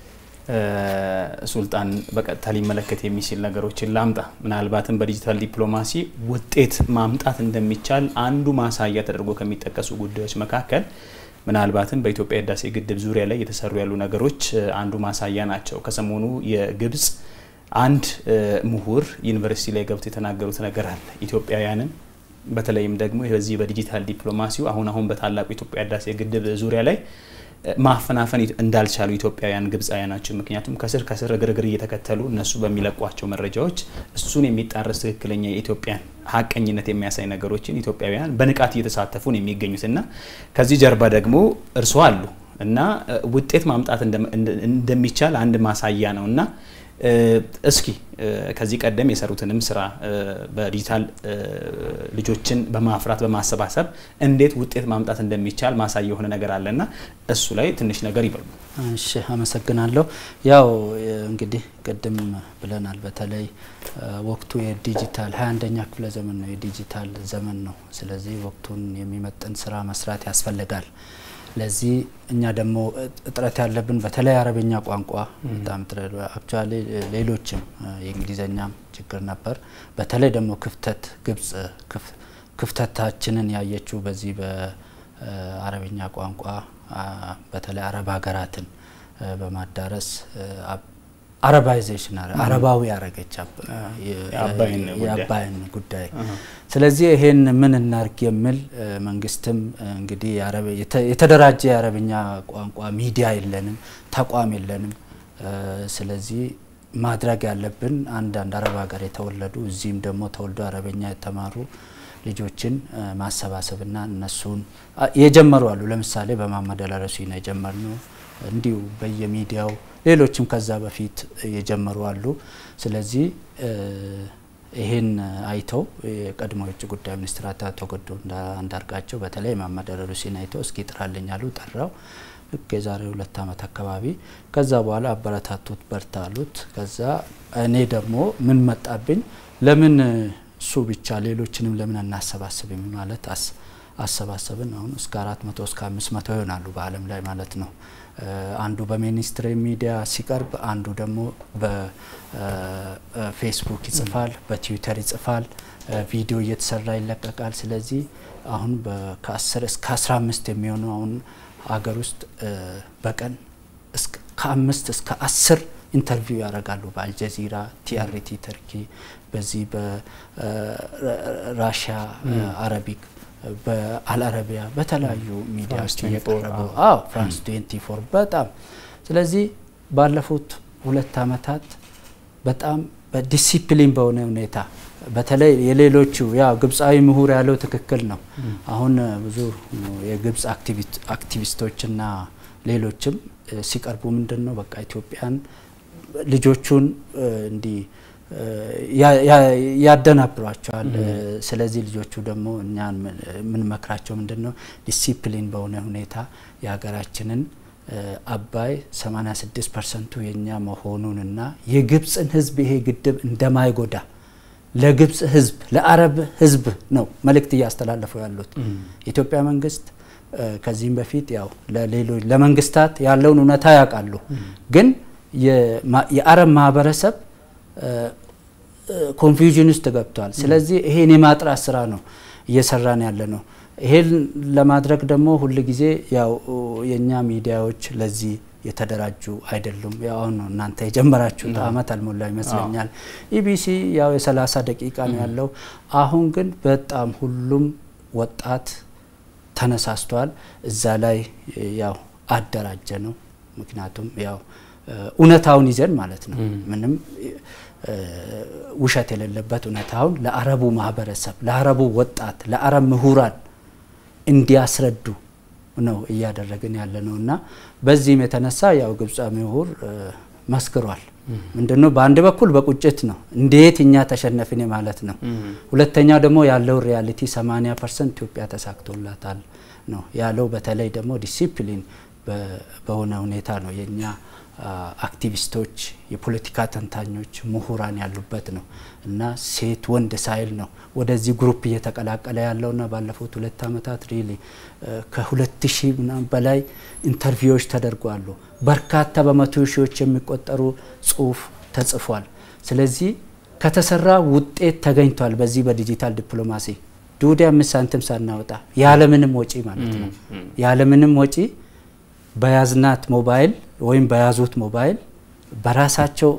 ሱልጣን በቀጥታ ሊመለከት የሚችል ነገሮችን ላምጣ። ምናልባትም በዲጂታል ዲፕሎማሲ ውጤት ማምጣት እንደሚቻል አንዱ ማሳያ ተደርጎ ከሚጠቀሱ ጉዳዮች መካከል ምናልባትም በኢትዮጵያ ህዳሴ ግድብ ዙሪያ ላይ የተሰሩ ያሉ ነገሮች አንዱ ማሳያ ናቸው። ከሰሞኑ የግብጽ አንድ ምሁር ዩኒቨርሲቲ ላይ ገብቶ የተናገሩት ነገር አለ። ኢትዮጵያውያንን በተለይም ደግሞ በዚህ በዲጂታል ዲፕሎማሲው አሁን አሁን በታላቁ ኢትዮጵያ ህዳሴ ግድብ ዙሪያ ላይ ማፈናፈን እንዳልቻሉ ኢትዮጵያውያን ግብፃውያን ናቸው። ምክንያቱም ከስር ከስር እግርግር እየተከተሉ እነሱ በሚለቋቸው መረጃዎች እሱን የሚጣረስ ትክክለኛ የኢትዮጵያን ሀቀኝነት የሚያሳይ ነገሮችን ኢትዮጵያውያን በንቃት እየተሳተፉ ነው የሚገኙትና ከዚህ ጀርባ ደግሞ እርስዎ አሉ እና ውጤት ማምጣት እንደሚቻል አንድ ማሳያ ነው እና እስኪ ከዚህ ቀደም የሰሩትንም ስራ በዲጂታል ልጆችን በማፍራት በማሰባሰብ እንዴት ውጤት ማምጣት እንደሚቻል ማሳያ የሆነ ነገር አለና እሱ ላይ ትንሽ ነገር ይበሉ። እሺ፣ አመሰግናለሁ። ያው እንግዲህ ቅድም ብለናል። በተለይ ወቅቱ የዲጂታል ሀያ አንደኛ ክፍለ ዘመን ነው፣ የዲጂታል ዘመን ነው። ስለዚህ ወቅቱን የሚመጥን ስራ መስራት ያስፈልጋል። ለዚህ እኛ ደግሞ እጥረት ያለብን በተለይ አረበኛ ቋንቋ በጣም አክቹዋሊ ሌሎችም የእንግሊዝኛም ችግር ነበር። በተለይ ደግሞ ክፍተት ግብጽ ክፍተታችንን ያየችው በዚህ በአረብኛ ቋንቋ በተለይ አረብ ሀገራትን በማዳረስ አረባይዜሽን አረባዊ ያረገች የአባይን ጉዳይ። ስለዚህ ይሄን ምን እናርግ የሚል መንግስትም እንግዲህ የተደራጀ የአረብኛ ቋንቋ ሚዲያ የለንም፣ ተቋም የለንም። ስለዚህ ማድረግ ያለብን አንዳንድ አረብ ሀገር የተወለዱ እዚህም ደግሞ ተወልዶ አረበኛ የተማሩ ልጆችን ማሰባሰብና እነሱን የጀመሩ አሉ። ለምሳሌ በመሀመድ አልአረሲ ነው የጀመርነው። እንዲሁ በየሚዲያው ሌሎችም ከዛ በፊት የጀመሩ አሉ። ስለዚህ ይህን አይተው የቀድሞ የውጭ ጉዳይ ሚኒስትር አቶ ገዱ አንዳርጋቸው በተለይ መሀመድ አልአረሲን አይተው እስኪ ጥራልኝ አሉ። ጠራው ልክ የዛሬ ሁለት ዓመት አካባቢ። ከዛ በኋላ አበረታቱት፣ በርታ አሉት። ከዛ እኔ ደግሞ ምን መጣብኝ፣ ለምን እሱ ብቻ ሌሎችንም ለምን አናሰባስብም ማለት አሰባሰብን። አሁን እስከ አራት መቶ እስከ አምስት መቶ ይሆናሉ በዓለም ላይ ማለት ነው። አንዱ በሚኒስትሪ ሚዲያ ሲቀርብ፣ አንዱ ደግሞ በፌስቡክ ይጽፋል፣ በትዊተር ይጽፋል፣ ቪዲዮ እየተሰራ ይለቀቃል። ስለዚህ አሁን ከአስር እስከ አስራ አምስት የሚሆኑ አሁን ሀገር ውስጥ በቀን ከአምስት እስከ አስር ኢንተርቪው ያደርጋሉ። በአልጀዚራ፣ ቲአርቲ ተርኪ፣ በዚህ በራሽያ አረቢክ፣ በአልአረቢያ በተለያዩ ሚዲያዎች እየቀረቡ አዎ ፍራንስ ትዌንቲ ፎር በጣም ስለዚህ ባለፉት ሁለት ዓመታት በጣም በዲሲፕሊን በሆነ ሁኔታ በተለይ የሌሎቹ ያው ግብፃዊ ምሁር ያለው ትክክል ነው። አሁን ብዙ የግብፅ አክቲቪስቶችና ሌሎችም ሲቀርቡ ምንድን ነው በቃ ኢትዮጵያን ልጆቹን እንዲህ ያደናብሯቸዋል። ስለዚህ ልጆቹ ደግሞ እኛን የምንመክራቸው ምንድን ነው ዲሲፕሊን በሆነ ሁኔታ የሀገራችንን አባይ 86 ፐርሰንቱ የኛ መሆኑንና የግብፅን ሕዝብ ይሄ ግድብ እንደማይጎዳ ለግብፅ ሕዝብ ለአረብ ሕዝብ ነው መልእክት እያስተላለፉ ያሉት። የኢትዮጵያ መንግስት ከዚህም በፊት ያው ለሌሎች ለመንግስታት ያለውን እውነታ ያውቃሉ። ግን የአረብ ማህበረሰብ ኮንፊውዥን ውስጥ ገብቷል። ስለዚህ ይሄን የማጥራት ስራ ነው እየሰራን ያለ ነው። ይሄን ለማድረግ ደግሞ ሁል ጊዜ ያው የእኛ ሚዲያዎች ለዚህ የተደራጁ አይደሉም። ያው አሁን እናንተ የጀመራችሁት አመት አልሞላ ይመስለኛል። ኢቢሲ ያው የሰላሳ ደቂቃ ነው ያለው። አሁን ግን በጣም ሁሉም ወጣት ተነሳስቷል። እዛ ላይ ያው አደራጀ ነው። ምክንያቱም ያው እውነታውን ይዘን ማለት ነው ምንም ውሸት የሌለበት እውነታውን ለአረቡ ማህበረሰብ፣ ለአረቡ ወጣት፣ ለአረብ ምሁራን እንዲያስረዱ ነው እያደረግን ያለ ነው እና በዚህም የተነሳ ያው ግብፃ ምሁር መስክሯል። ምንድነው በአንድ በኩል በቁጭት ነው እንዴት እኛ ተሸነፍን ማለት ነው። ሁለተኛ ደግሞ ያለው ሪያሊቲ 80 ፐርሰንት ኢትዮጵያ ተሳክቶላታል ነው ያለው። በተለይ ደግሞ ዲሲፕሊን በሆነ ሁኔታ ነው የእኛ አክቲቪስቶች፣ የፖለቲካ ተንታኞች፣ ምሁራን ያሉበት ነው እና ሴት ወንድ ሳይል ነው ወደዚህ ግሩፕ እየተቀላቀለ ያለውና ባለፉት ሁለት ዓመታት ሪሊ ከሁለት ሺህ ምናምን በላይ ኢንተርቪዎች ተደርጓሉ። በርካታ በመቶ ሺዎች የሚቆጠሩ ጽሁፍ ተጽፏል። ስለዚህ ከተሰራ ውጤት ተገኝቷል። በዚህ በዲጂታል ዲፕሎማሲ ዱዲ አምስት ሳንቲም ሳናወጣ ያለምንም ወጪ ማለት ነው ያለምንም ወጪ በያዝናት ሞባይል ወይም በያዙት ሞባይል በራሳቸው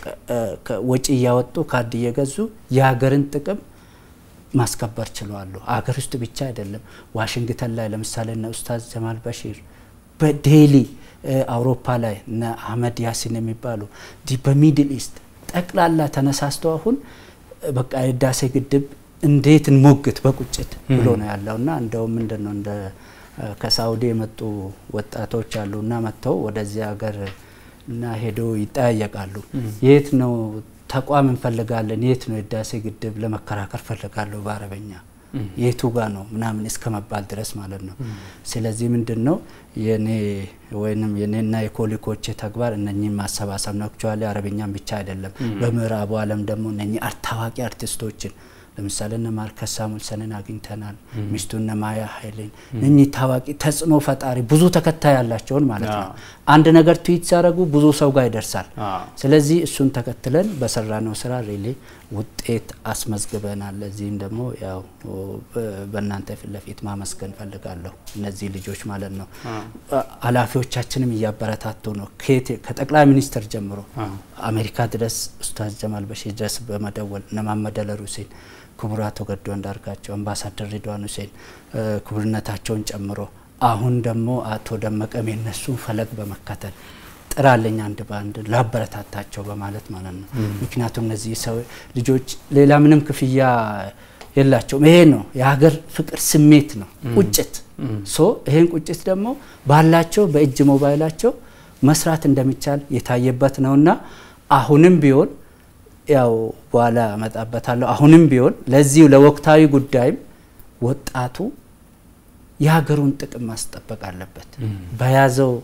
ወጪ እያወጡ ካርድ እየገዙ የሀገርን ጥቅም ማስከበር ችለዋሉ። አገር ውስጥ ብቻ አይደለም። ዋሽንግተን ላይ ለምሳሌ እነ ኡስታዝ ጀማል በሺር በዴሊ አውሮፓ ላይ እነ አህመድ ያሲን የሚባሉ በሚድል ኢስት ጠቅላላ ተነሳስቶ አሁን በቃ የህዳሴ ግድብ እንዴት እንሞግት በቁጭት ብሎ ነው ያለውና እንደውም ምንድን ነው እንደ ከሳውዲ የመጡ ወጣቶች አሉ እና መጥተው ወደዚህ ሀገር እና ሄደው ይጠያየቃሉ። የት ነው ተቋም እንፈልጋለን፣ የት ነው የህዳሴ ግድብ ለመከራከር ፈልጋለሁ በአረበኛ የቱ ጋ ነው ምናምን እስከ መባል ድረስ ማለት ነው። ስለዚህ ምንድን ነው የኔ ወይንም የኔና የኮሊኮቼ ተግባር እነኚህን ማሰባሰብ ነው። አክቹዋሊ አረበኛም ብቻ አይደለም። በምዕራቡ ዓለም ደግሞ እነኚህ ታዋቂ አርቲስቶችን ለምሳሌ እነ ማርከስ ሳሙልሰንን አግኝተናል። ሚስቱ እነ ማያ ኃይሌን እኚህ ታዋቂ ተጽዕኖ ፈጣሪ ብዙ ተከታይ ያላቸውን ማለት ነው። አንድ ነገር ትዊት ሲያደርጉ ብዙ ሰው ጋር ይደርሳል። ስለዚህ እሱን ተከትለን በሰራነው ስራ ሪሊ ውጤት አስመዝግበናል። ለዚህም ደግሞ ያው በእናንተ ፊት ለፊት ማመስገን ፈልጋለሁ። እነዚህ ልጆች ማለት ነው። ኃላፊዎቻችንም እያበረታቱ ነው። ከጠቅላይ ሚኒስትር ጀምሮ አሜሪካ ድረስ ኡስታዝ ጀማል በሺር ድረስ በመደወል እነ መሐመድ አሊ ሁሴን፣ ክቡር አቶ ገዱ አንዳርጋቸው፣ አምባሳደር ሪድዋን ሁሴን ክቡርነታቸውን ጨምሮ አሁን ደግሞ አቶ ደመቀም የነሱን ፈለግ በመከተል ጥራለኝ አንድ በአንድ ላበረታታቸው በማለት ማለት ነው። ምክንያቱም እነዚህ ሰው ልጆች ሌላ ምንም ክፍያ የላቸውም። ይሄ ነው የሀገር ፍቅር ስሜት ነው፣ ቁጭት ሶ ይሄን ቁጭት ደግሞ ባላቸው በእጅ ሞባይላቸው መስራት እንደሚቻል የታየበት ነውና አሁንም ቢሆን ያው በኋላ እመጣበታለሁ። አሁንም ቢሆን ለዚሁ ለወቅታዊ ጉዳይም ወጣቱ የሀገሩን ጥቅም ማስጠበቅ አለበት። በያዘው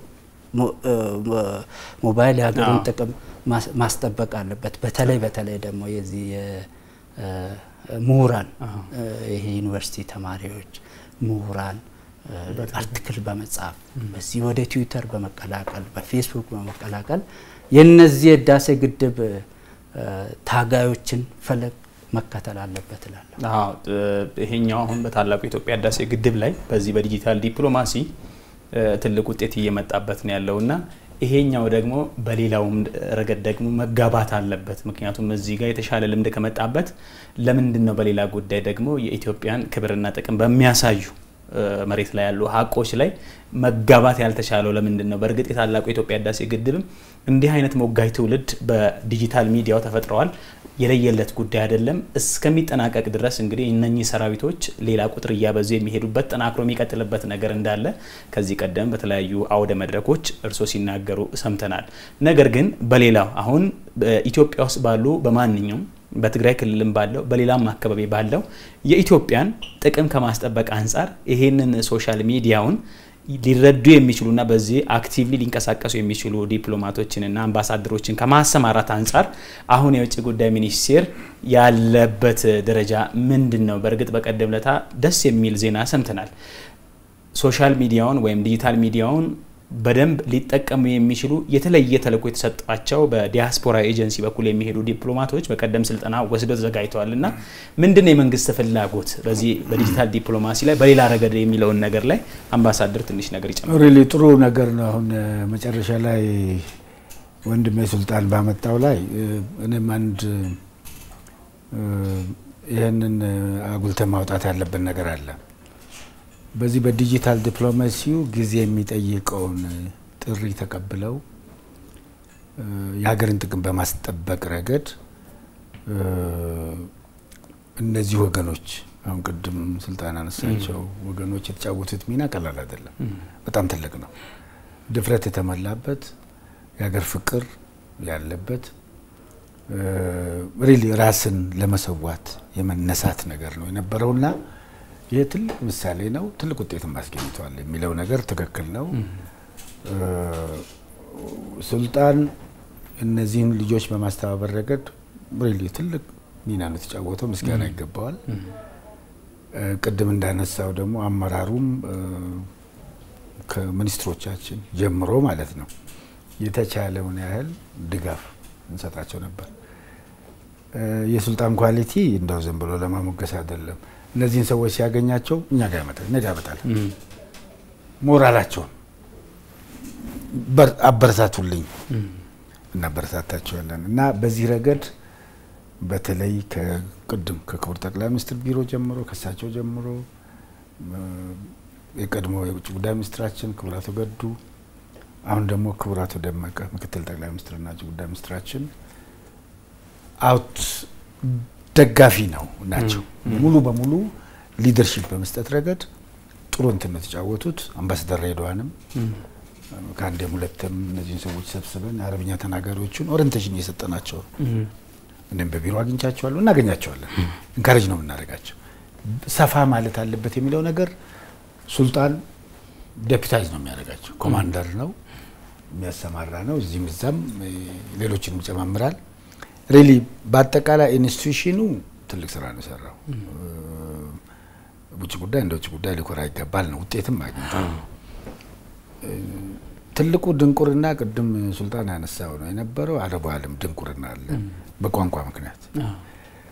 ሞባይል የሀገሩን ጥቅም ማስጠበቅ አለበት። በተለይ በተለይ ደግሞ የዚህ ምሁራን ይሄ ዩኒቨርሲቲ ተማሪዎች ምሁራን አርቲክል በመጻፍ በዚህ ወደ ትዊተር በመቀላቀል በፌስቡክ በመቀላቀል የነዚህ የህዳሴ ግድብ ታጋዮችን ፈለግ መከተል አለበት እላለሁ። ይሄኛው አሁን በታላቁ የኢትዮጵያ ህዳሴ ግድብ ላይ በዚህ በዲጂታል ዲፕሎማሲ ትልቅ ውጤት እየመጣበት ነው ያለውና ይሄኛው ደግሞ በሌላውም ረገድ ደግሞ መጋባት አለበት። ምክንያቱም እዚህ ጋር የተሻለ ልምድ ከመጣበት ለምንድን ነው በሌላ ጉዳይ ደግሞ የኢትዮጵያን ክብርና ጥቅም በሚያሳዩ መሬት ላይ ያሉ ሀቆች ላይ መጋባት ያልተቻለው ለምንድን ነው? በእርግጥ የታላቁ የኢትዮጵያ ህዳሴ ግድብም እንዲህ አይነት ሞጋይ ትውልድ በዲጂታል ሚዲያው ተፈጥረዋል። የለየለት ጉዳይ አይደለም። እስከሚጠናቀቅ ድረስ እንግዲህ እነኚህ ሰራዊቶች ሌላ ቁጥር እያበዙ የሚሄዱበት ጠናክሮ የሚቀጥልበት ነገር እንዳለ ከዚህ ቀደም በተለያዩ አውደ መድረኮች እርሶ ሲናገሩ ሰምተናል። ነገር ግን በሌላው አሁን ኢትዮጵያ ውስጥ ባሉ በማንኛውም በትግራይ ክልልም ባለው በሌላም አካባቢ ባለው የኢትዮጵያን ጥቅም ከማስጠበቅ አንጻር ይሄንን ሶሻል ሚዲያውን ሊረዱ የሚችሉና በዚህ አክቲቭሊ ሊንቀሳቀሱ የሚችሉ ዲፕሎማቶችንና አምባሳደሮችን ከማሰማራት አንጻር አሁን የውጭ ጉዳይ ሚኒስቴር ያለበት ደረጃ ምንድን ነው? በእርግጥ በቀደም ለታ ደስ የሚል ዜና ሰምተናል። ሶሻል ሚዲያውን ወይም ዲጂታል ሚዲያውን በደንብ ሊጠቀሙ የሚችሉ የተለየ ተልዕኮ የተሰጣቸው በዲያስፖራ ኤጀንሲ በኩል የሚሄዱ ዲፕሎማቶች በቀደም ስልጠና ወስደው ተዘጋጅተዋል እና ምንድን ነው የመንግስት ፍላጎት በዚህ በዲጂታል ዲፕሎማሲ ላይ በሌላ ረገድ የሚለውን ነገር ላይ አምባሳደር ትንሽ ነገር ይጨምራል። ሪሊ ጥሩ ነገር ነው። አሁን መጨረሻ ላይ ወንድሜ ሱልጣን ባመጣው ላይ እኔም አንድ ይህንን አጉልተን ማውጣት ያለብን ነገር አለ። በዚህ በዲጂታል ዲፕሎማሲው ጊዜ የሚጠይቀውን ጥሪ ተቀብለው የሀገርን ጥቅም በማስጠበቅ ረገድ እነዚህ ወገኖች አሁን ቅድም ስልጣን አነሳቸው ወገኖች የተጫወቱት ሚና ቀላል አይደለም፣ በጣም ትልቅ ነው። ድፍረት የተሞላበት የሀገር ፍቅር ያለበት ሪሊ ራስን ለመሰዋት የመነሳት ነገር ነው የነበረውና ይህ ትልቅ ምሳሌ ነው። ትልቅ ውጤትም አስገኝተዋል የሚለው ነገር ትክክል ነው። ሱልጣን እነዚህን ልጆች በማስተባበር ረገድ ሪሊ ትልቅ ሚና ነው የተጫወተው፣ ምስጋና ይገባዋል። ቅድም እንዳነሳው ደግሞ አመራሩም ከሚኒስትሮቻችን ጀምሮ ማለት ነው የተቻለውን ያህል ድጋፍ እንሰጣቸው ነበር። የሱልጣን ኳሊቲ እንደው ዝም ብሎ ለማሞገስ አይደለም። እነዚህን ሰዎች ሲያገኛቸው እኛ ጋር ያመጣል እኛ ጋር ያመጣል። ሞራላቸውን አበረታቱልኝ እናበረታታቸዋለን እና በዚህ ረገድ በተለይ ከቅድም ከክቡር ጠቅላይ ሚኒስትር ቢሮ ጀምሮ ከእሳቸው ጀምሮ የቀድሞ የውጭ ጉዳይ ሚኒስትራችን ክቡር አቶ ገዱ አሁን ደግሞ ክቡር አቶ ደመቀ ምክትል ጠቅላይ ሚኒስትርና ውጭ ጉዳይ ሚኒስትራችን አውት ደጋፊ ነው ናቸው። ሙሉ በሙሉ ሊደርሺፕ በመስጠት ረገድ ጥሩ እንትን ነው የተጫወቱት። አምባሳደር ሬድዋንም ከአንዴም ሁለትም እነዚህን ሰዎች ሰብስበን የአረብኛ ተናጋሪዎቹን ኦሪንቴሽን እየሰጠናቸው ነው። እኔም በቢሮ አግኝቻቸዋለሁ፣ እናገኛቸዋለን። እንካሬጅ ነው የምናደርጋቸው። ሰፋ ማለት አለበት የሚለው ነገር ሱልጣን ዴፒታይዝ ነው የሚያደርጋቸው። ኮማንደር ነው የሚያሰማራ ነው። እዚህም እዛም ሌሎችንም ይጨማምራል። ሪሊ በአጠቃላይ ኢንስቲቱሽኑ ትልቅ ስራ ነው የሰራው። ውጭ ጉዳይ እንደ ውጭ ጉዳይ ሊኮራ ይገባል ነው። ውጤትም አግኝቷል። ትልቁ ድንቁርና ቅድም ሱልጣን ያነሳው ነው የነበረው። አረቡ ዓለም ድንቁርና አለ በቋንቋ ምክንያት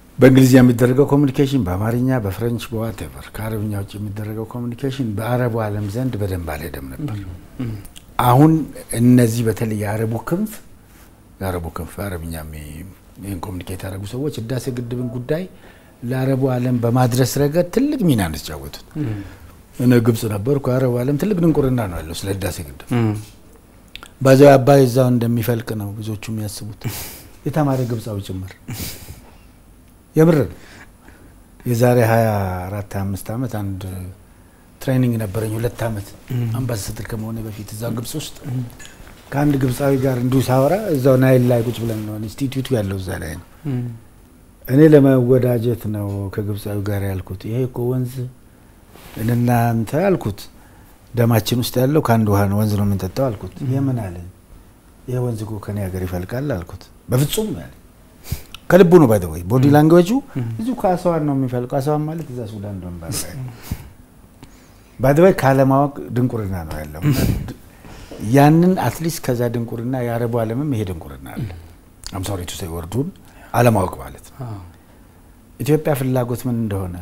በእንግሊዝኛ የሚደረገው ኮሚኒኬሽን በአማርኛ፣ በፍሬንች፣ በዋቴቨር ከአረብኛ ውጭ የሚደረገው ኮሚኒኬሽን በአረቡ ዓለም ዘንድ በደንብ አልሄደም ነበር። አሁን እነዚህ በተለይ የአረቡ ክንፍ የአረቡ ክንፍ አረብኛ ይህን ኮሚኒኬት ያደረጉ ሰዎች ህዳሴ ግድብን ጉዳይ ለአረቡ ዓለም በማድረስ ረገድ ትልቅ ሚና ነው የተጫወቱት። እኔ ግብጽ ነበርኩ። የአረቡ ዓለም ትልቅ ድንቁርና ነው ያለው ስለ ህዳሴ ግድብ። በዚያው አባይ እዛው እንደሚፈልቅ ነው ብዙዎቹ የሚያስቡት፣ የተማረ ግብጻዊ ጭምር። የምር የዛሬ 24 25 ዓመት አንድ ትሬኒንግ ነበረኝ ሁለት ዓመት አምባሳደር ከመሆነ በፊት እዛው ግብጽ ውስጥ ከአንድ ግብጻዊ ጋር እንዲሁ ሳወራ እዛው ናይል ላይ ቁጭ ብለን ነው ኢንስቲትዩቱ ያለው እዛ ላይ ነው። እኔ ለመወዳጀት ነው ከግብጻዊ ጋር ያልኩት። ይሄ እኮ ወንዝ እናንተ አልኩት ደማችን ውስጥ ያለው ከአንድ ውሃ ነው ወንዝ ነው የምንጠጣው አልኩት። ይሄ ምን አለ? ይሄ ወንዝ እኮ ከኔ ሀገር ይፈልቃል አልኩት። በፍጹም ያለ ከልቡ ነው። ባይ ወይ ቦዲ ላንጉዌጁ እዚሁ ከአስዋን ነው የሚፈልቀው። አስዋን ማለት እዛ ሱዳን ደንባር ላይ ባይ ወይ ካለማወቅ ድንቁርና ነው ያለው። ያንን አትሊስት ከዛ ድንቁርና የአረቡ ዓለምም ይሄ ድንቁርና አለ። አምሳሪ ቱ ሳይ ወርዱን አለማወቅ ማለት ነው። ኢትዮጵያ ፍላጎት ምን እንደሆነ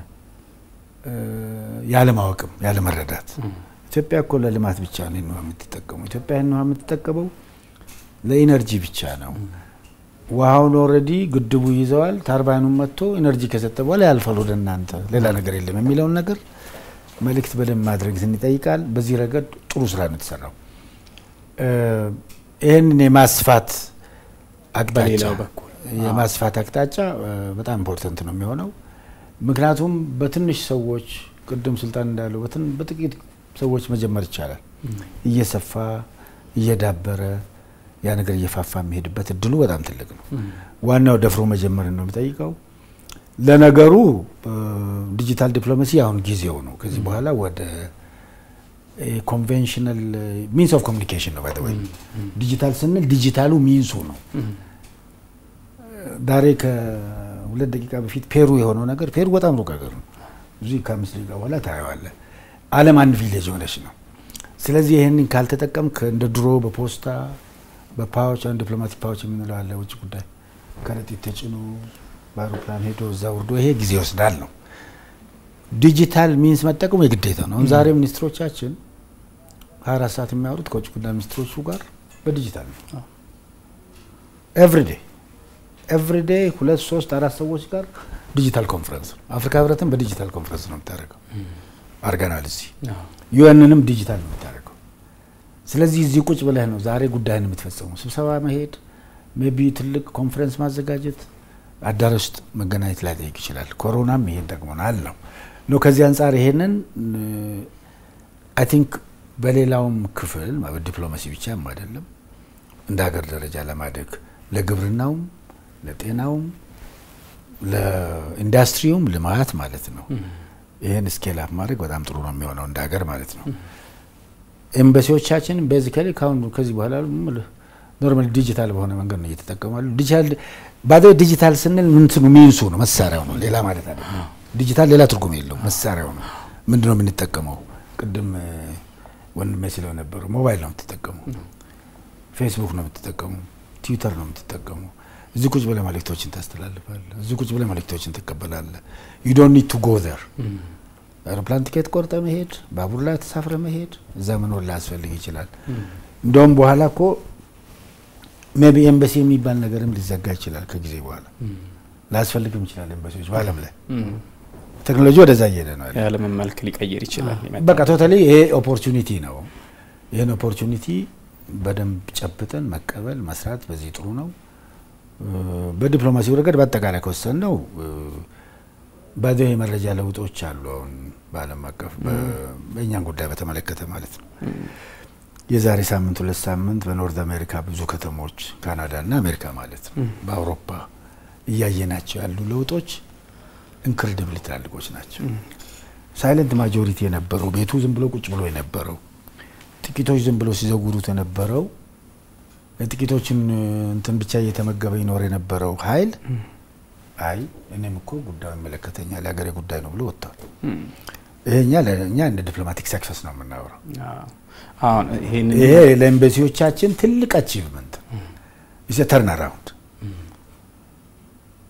ያለማወቅም ያለመረዳት። ኢትዮጵያ እኮ ለልማት ብቻ ነው ውሃ የምትጠቀመው። ኢትዮጵያ ይህን ውሃ የምትጠቀመው ለኢነርጂ ብቻ ነው። ውሃውን ኦልሬዲ ግድቡ ይዘዋል። ታርባይኑን መጥቶ ኢነርጂ ከሰጠ በኋላ ያልፋል ወደ እናንተ፣ ሌላ ነገር የለም የሚለውን ነገር መልእክት በደንብ ማድረግ ይጠይቃል። በዚህ ረገድ ጥሩ ስራ ነው የተሰራው። ይህንን የማስፋት አቅጣጫ የማስፋት አቅጣጫ በጣም ኢምፖርተንት ነው የሚሆነው። ምክንያቱም በትንሽ ሰዎች ቅድም ስልጣን እንዳለው በጥቂት ሰዎች መጀመር ይቻላል። እየሰፋ እየዳበረ ያ ነገር እየፋፋ የሚሄድበት እድሉ በጣም ትልቅ ነው። ዋናው ደፍሮ መጀመርን ነው የሚጠይቀው። ለነገሩ ዲጂታል ዲፕሎማሲ አሁን ጊዜው ነው። ከዚህ በኋላ ወደ ኮንቬንሽናል ሚንስ ኦፍ ኮሚኒኬሽን ነው። ባይ ዲጂታል ስንል ዲጂታሉ ሚንሱ ነው። ዛሬ ከሁለት ደቂቃ በፊት ፔሩ የሆነው ነገር ፔሩ በጣም ሩቅ ሀገር ነው። እዚህ ከአምስት ደቂቃ በኋላ ታየዋለህ። ዓለም አንድ ቪሌጅ የሆነች ነው። ስለዚህ ይህንን ካልተጠቀምክ እንደ ድሮ በፖስታ በፓዎች አሁን ዲፕሎማቲክ ፓዎች የምንለው አለ ውጭ ጉዳይ ከረጢት ተጭኖ በአውሮፕላን ሄዶ እዛ ወርዶ ይሄ ጊዜ ይወስዳል ነው። ዲጂታል ሚንስ መጠቀሙ የግዴታ ነው። አሁን ዛሬ ሚኒስትሮቻችን ሀያ አራት ሰዓት የሚያወሩት ከውጭ ጉዳይ ሚኒስትሮቹ ጋር በዲጂታል ነው። ኤቭሪዴ ኤቭሪዴ ሁለት ሶስት አራት ሰዎች ጋር ዲጂታል ኮንፈረንስ ነው። አፍሪካ ህብረትን በዲጂታል ኮንፈረንስ ነው የምታደርገው። አርገናል እዚህ ዩኤንንም ዲጂታል ነው የምታደርገው። ስለዚህ እዚህ ቁጭ ብለህ ነው ዛሬ ጉዳይን የምትፈጸመው። ስብሰባ መሄድ፣ ሜቢ ትልቅ ኮንፈረንስ ማዘጋጀት፣ አዳራሽ ውስጥ መገናኘት ላይ ጠይቅ ይችላል። ኮሮናም ይሄን ጠቅሞናል ነው ነው ከዚህ አንጻር ይሄንን አይ ቲንክ በሌላውም ክፍል ዲፕሎማሲ ብቻም አይደለም እንደ ሀገር ደረጃ ለማደግ ለግብርናውም፣ ለጤናውም፣ ለኢንዱስትሪውም ልማት ማለት ነው ይህን ስኬል አፕ ማድረግ በጣም ጥሩ ነው የሚሆነው እንደ ሀገር ማለት ነው። ኤምባሲዎቻችን ቤዚካሊ ካሁን ከዚህ በኋላ ኖርማል ዲጂታል በሆነ መንገድ ነው እየተጠቀማሉ። ዲጂታል ባደ ዲጂታል ስንል ምንትኑ ሚንሱ ነው መሳሪያው ነው ሌላ ማለት አይደለም። ዲጂታል ሌላ ትርጉም የለውም መሳሪያው ነው። ምንድነው የምንጠቀመው? ቅድም ወንድሜ ስለው ነበረው ሞባይል ነው የምትጠቀሙ፣ ፌስቡክ ነው የምትጠቀሙ፣ ትዊተር ነው የምትጠቀሙ። እዚህ ቁጭ ብለህ መልእክቶችን ታስተላልፋለህ። እዚህ ቁጭ ብለህ መልእክቶችን ትቀበላለህ። ዩ ዶንት ኒድ ቱ ጎ ዘር አውሮፕላን ቲኬት ቆርጠ መሄድ፣ ባቡር ላይ ተሳፍረ መሄድ፣ እዛ መኖር ላያስፈልግ ይችላል። እንደውም በኋላ እኮ ሜቢ ኤምባሲ የሚባል ነገርም ሊዘጋ ይችላል ከጊዜ በኋላ ላያስፈልግም ይችላል። ኤምባሲዎች በዓለም ላይ ቴክኖሎጂ ወደዛ እየሄደ ነው። የዓለምን መልክ ሊቀይር ይችላል። በቃ ቶታሊ ይሄ ኦፖርቹኒቲ ነው። ይህን ኦፖርቹኒቲ በደንብ ጨብጠን መቀበል መስራት በዚህ ጥሩ ነው። በዲፕሎማሲው ረገድ በአጠቃላይ ከወሰን ነው ባዶ የመረጃ ለውጦች አሉ። አሁን በዓለም አቀፍ በእኛን ጉዳይ በተመለከተ ማለት ነው። የዛሬ ሳምንት ሁለት ሳምንት በኖርዝ አሜሪካ ብዙ ከተሞች ካናዳ እና አሜሪካ ማለት ነው በአውሮፓ እያየናቸው ያሉ ለውጦች ኢንክሬዲብሊ ትላልቆች ናቸው። ሳይለንት ማጆሪቲ የነበረው ቤቱ ዝም ብሎ ቁጭ ብሎ የነበረው ጥቂቶች ዝም ብሎ ሲዘውሩት የነበረው ጥቂቶችን እንትን ብቻ እየተመገበ ይኖር የነበረው ኃይል አይ እኔም እኮ ጉዳዩ ይመለከተኛል የሀገሬ ጉዳይ ነው ብሎ ወጥቷል። ይሄኛ ለእኛ እንደ ዲፕሎማቲክ ሰክሰስ ነው የምናወራው። ይሄ ለኤምባሲዎቻችን ትልቅ አቺቭመንት ኢስ ተርን አራውንድ።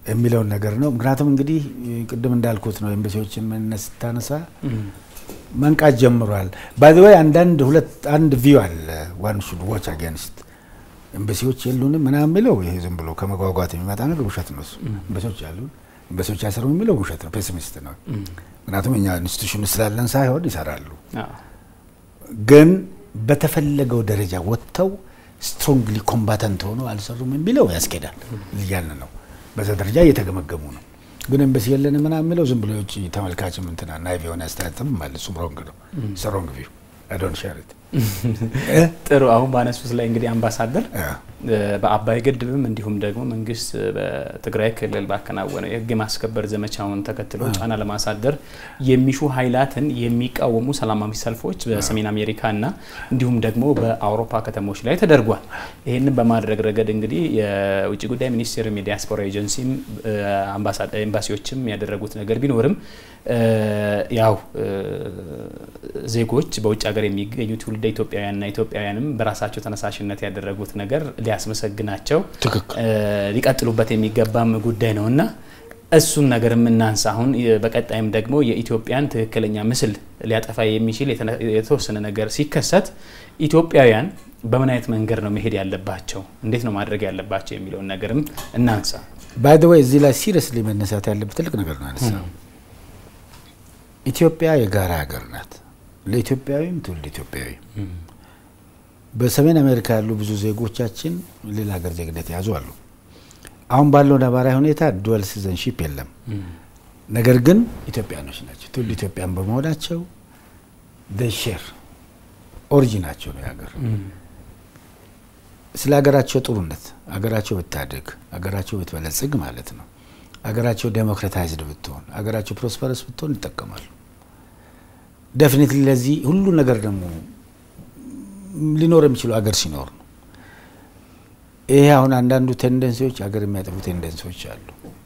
የሚለውን ነገር ነው። ምክንያቱም እንግዲህ ቅድም እንዳልኩት ነው ኤምባሲዎችን ምንነት ስታነሳ መንቃት ጀምሯል። ባይዘወይ አንዳንድ ሁለት አንድ ቪው አለ ዋን ሹድ ዋች አጌንስት ኤምባሲዎች የሉንም ምናምን የሚለው ይሄ ዝም ብሎ ከመጓጓት የሚመጣ ነገር ውሸት ነው። እሱ ኤምባሲዎች አሉን ኤምባሲዎች አይሰሩም የሚለው ውሸት ነው፣ ፔሲሚስት ነው። ምክንያቱም እኛ ኢንስቲቱሽን ስላለን ሳይሆን ይሰራሉ። ግን በተፈለገው ደረጃ ወጥተው ስትሮንግሊ ኮምባተንት ሆኖ አልሰሩም የሚለው ያስኬዳል እያልን ነው። በዛ ደረጃ እየተገመገሙ ነው። ግን ኤምባሲ የለን ምናምን የሚለው ዝም ብሎ የውጭ ተመልካችም እንትና ናይቭ የሆነ አስተያየትም አለ። እሱም ሮንግ ነው። ሮንግ ቪው አይ ዶንት ሼር ኢት ጥሩ አሁን ባነሱት ላይ እንግዲህ አምባሳደር በአባይ ግድብም እንዲሁም ደግሞ መንግስት በትግራይ ክልል ባከናወነው የህግ የማስከበር ዘመቻውን ተከትሎ ጫና ለማሳደር የሚሹ ኃይላትን የሚቃወሙ ሰላማዊ ሰልፎች በሰሜን አሜሪካና እንዲሁም ደግሞ በአውሮፓ ከተሞች ላይ ተደርጓል። ይህንን በማድረግ ረገድ እንግዲህ የውጭ ጉዳይ ሚኒስቴርም የዲያስፖራ ኤጀንሲም ኤምባሲዎችም ያደረጉት ነገር ቢኖርም ያው ዜጎች በውጭ ሀገር የሚገኙ ትውልደ ኢትዮጵያውያንና ኢትዮጵያውያንም በራሳቸው ተነሳሽነት ያደረጉት ነገር ሊያስመሰግናቸው ሊቀጥሉበት የሚገባም ጉዳይ ነው እና እሱን ነገር የምናንሳ አሁን በቀጣይም ደግሞ የኢትዮጵያን ትክክለኛ ምስል ሊያጠፋ የሚችል የተወሰነ ነገር ሲከሰት ኢትዮጵያውያን በምን አይነት መንገድ ነው መሄድ ያለባቸው፣ እንዴት ነው ማድረግ ያለባቸው የሚለውን ነገርም እናንሳ። ባይ ዘ ወይ እዚህ ላይ ሲሪየስሊ መነሳት ያለበት ትልቅ ነገር ነው አነሳ። ኢትዮጵያ የጋራ ሀገር ናት። ለኢትዮጵያዊም ትውልድ ኢትዮጵያዊ በሰሜን አሜሪካ ያሉ ብዙ ዜጎቻችን ሌላ ሀገር ዜግነት የያዙ አሉ። አሁን ባለው ነባራዊ ሁኔታ ዱዌል ሲቲዘንሺፕ የለም። ነገር ግን ኢትዮጵያኖች ናቸው። ትውልድ ኢትዮጵያን በመሆናቸው ሼር ኦሪጂናቸው ነው የሀገር ስለ ሀገራቸው ጥሩነት ሀገራቸው ብታድግ ሀገራቸው ብትበለጽግ ማለት ነው ሀገራቸው ዴሞክራታይዝድ ብትሆን ሀገራቸው ፕሮስፐረስ ብትሆን ይጠቀማሉ። ደፊኒትሊ ለዚህ ሁሉ ነገር ደግሞ ሊኖር የሚችለው ሀገር ሲኖር ነው። ይሄ አሁን አንዳንዱ ቴንደንሲዎች ሀገር የሚያጠፉ ቴንደንሲዎች አሉ።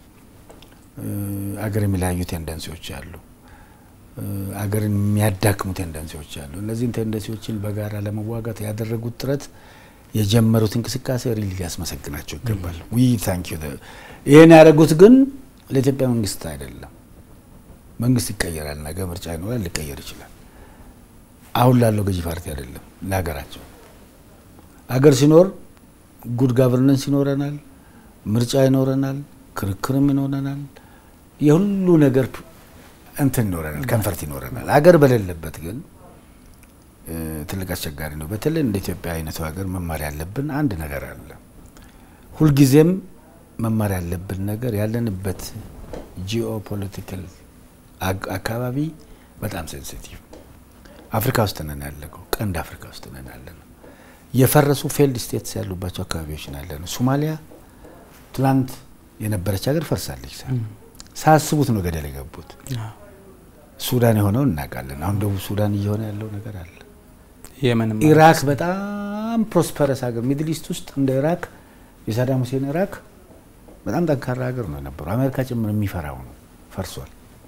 ሀገር የሚለያዩ ቴንደንሲዎች አሉ። ሀገርን የሚያዳክሙ ቴንደንሲዎች አሉ። እነዚህን ቴንደንሲዎችን በጋራ ለመዋጋት ያደረጉት ጥረት የጀመሩት እንቅስቃሴ ሪሊ ሊያስመሰግናቸው ይገባል። ዊ ታንክ ዩ። ይህን ያደረጉት ግን ለኢትዮጵያ መንግስት አይደለም። መንግስት ይቀየራል፣ ነገ ምርጫ ይኖራል፣ ሊቀየር ይችላል። አሁን ላለው ገዢ ፓርቲ አይደለም፣ ለሀገራቸው። ሀገር ሲኖር ጉድ ጋቨርነንስ ይኖረናል፣ ምርጫ ይኖረናል፣ ክርክርም ይኖረናል፣ የሁሉ ነገር እንትን ይኖረናል፣ ከንፈርት ይኖረናል። ሀገር በሌለበት ግን ትልቅ አስቸጋሪ ነው። በተለይ እንደ ኢትዮጵያ አይነቱ ሀገር መማር ያለብን አንድ ነገር አለ። ሁልጊዜም መማር ያለብን ነገር ያለንበት ጂኦ ፖለቲካል አካባቢ በጣም ሴንሲቲቭ አፍሪካ ውስጥ ነን ያለነው፣ ቀንድ አፍሪካ ውስጥ ነን ያለነው። የፈረሱ ፌልድ ስቴትስ ያሉባቸው አካባቢዎች ነው ያለነው። ሶማሊያ ትላንት የነበረች ሀገር ፈርሳለች። ሳያስቡት ነው ገደል የገቡት። ሱዳን የሆነውን እናውቃለን። አሁን ደቡብ ሱዳን እየሆነ ያለው ነገር አለ። ኢራክ በጣም ፕሮስፐረስ ሀገር ሚድል ኢስት ውስጥ እንደ ኢራክ የሳዳም ሁሴን ኢራክ በጣም ጠንካራ ሀገር ነው የነበረው። አሜሪካ ጭምር የሚፈራው ነው፣ ፈርሷል።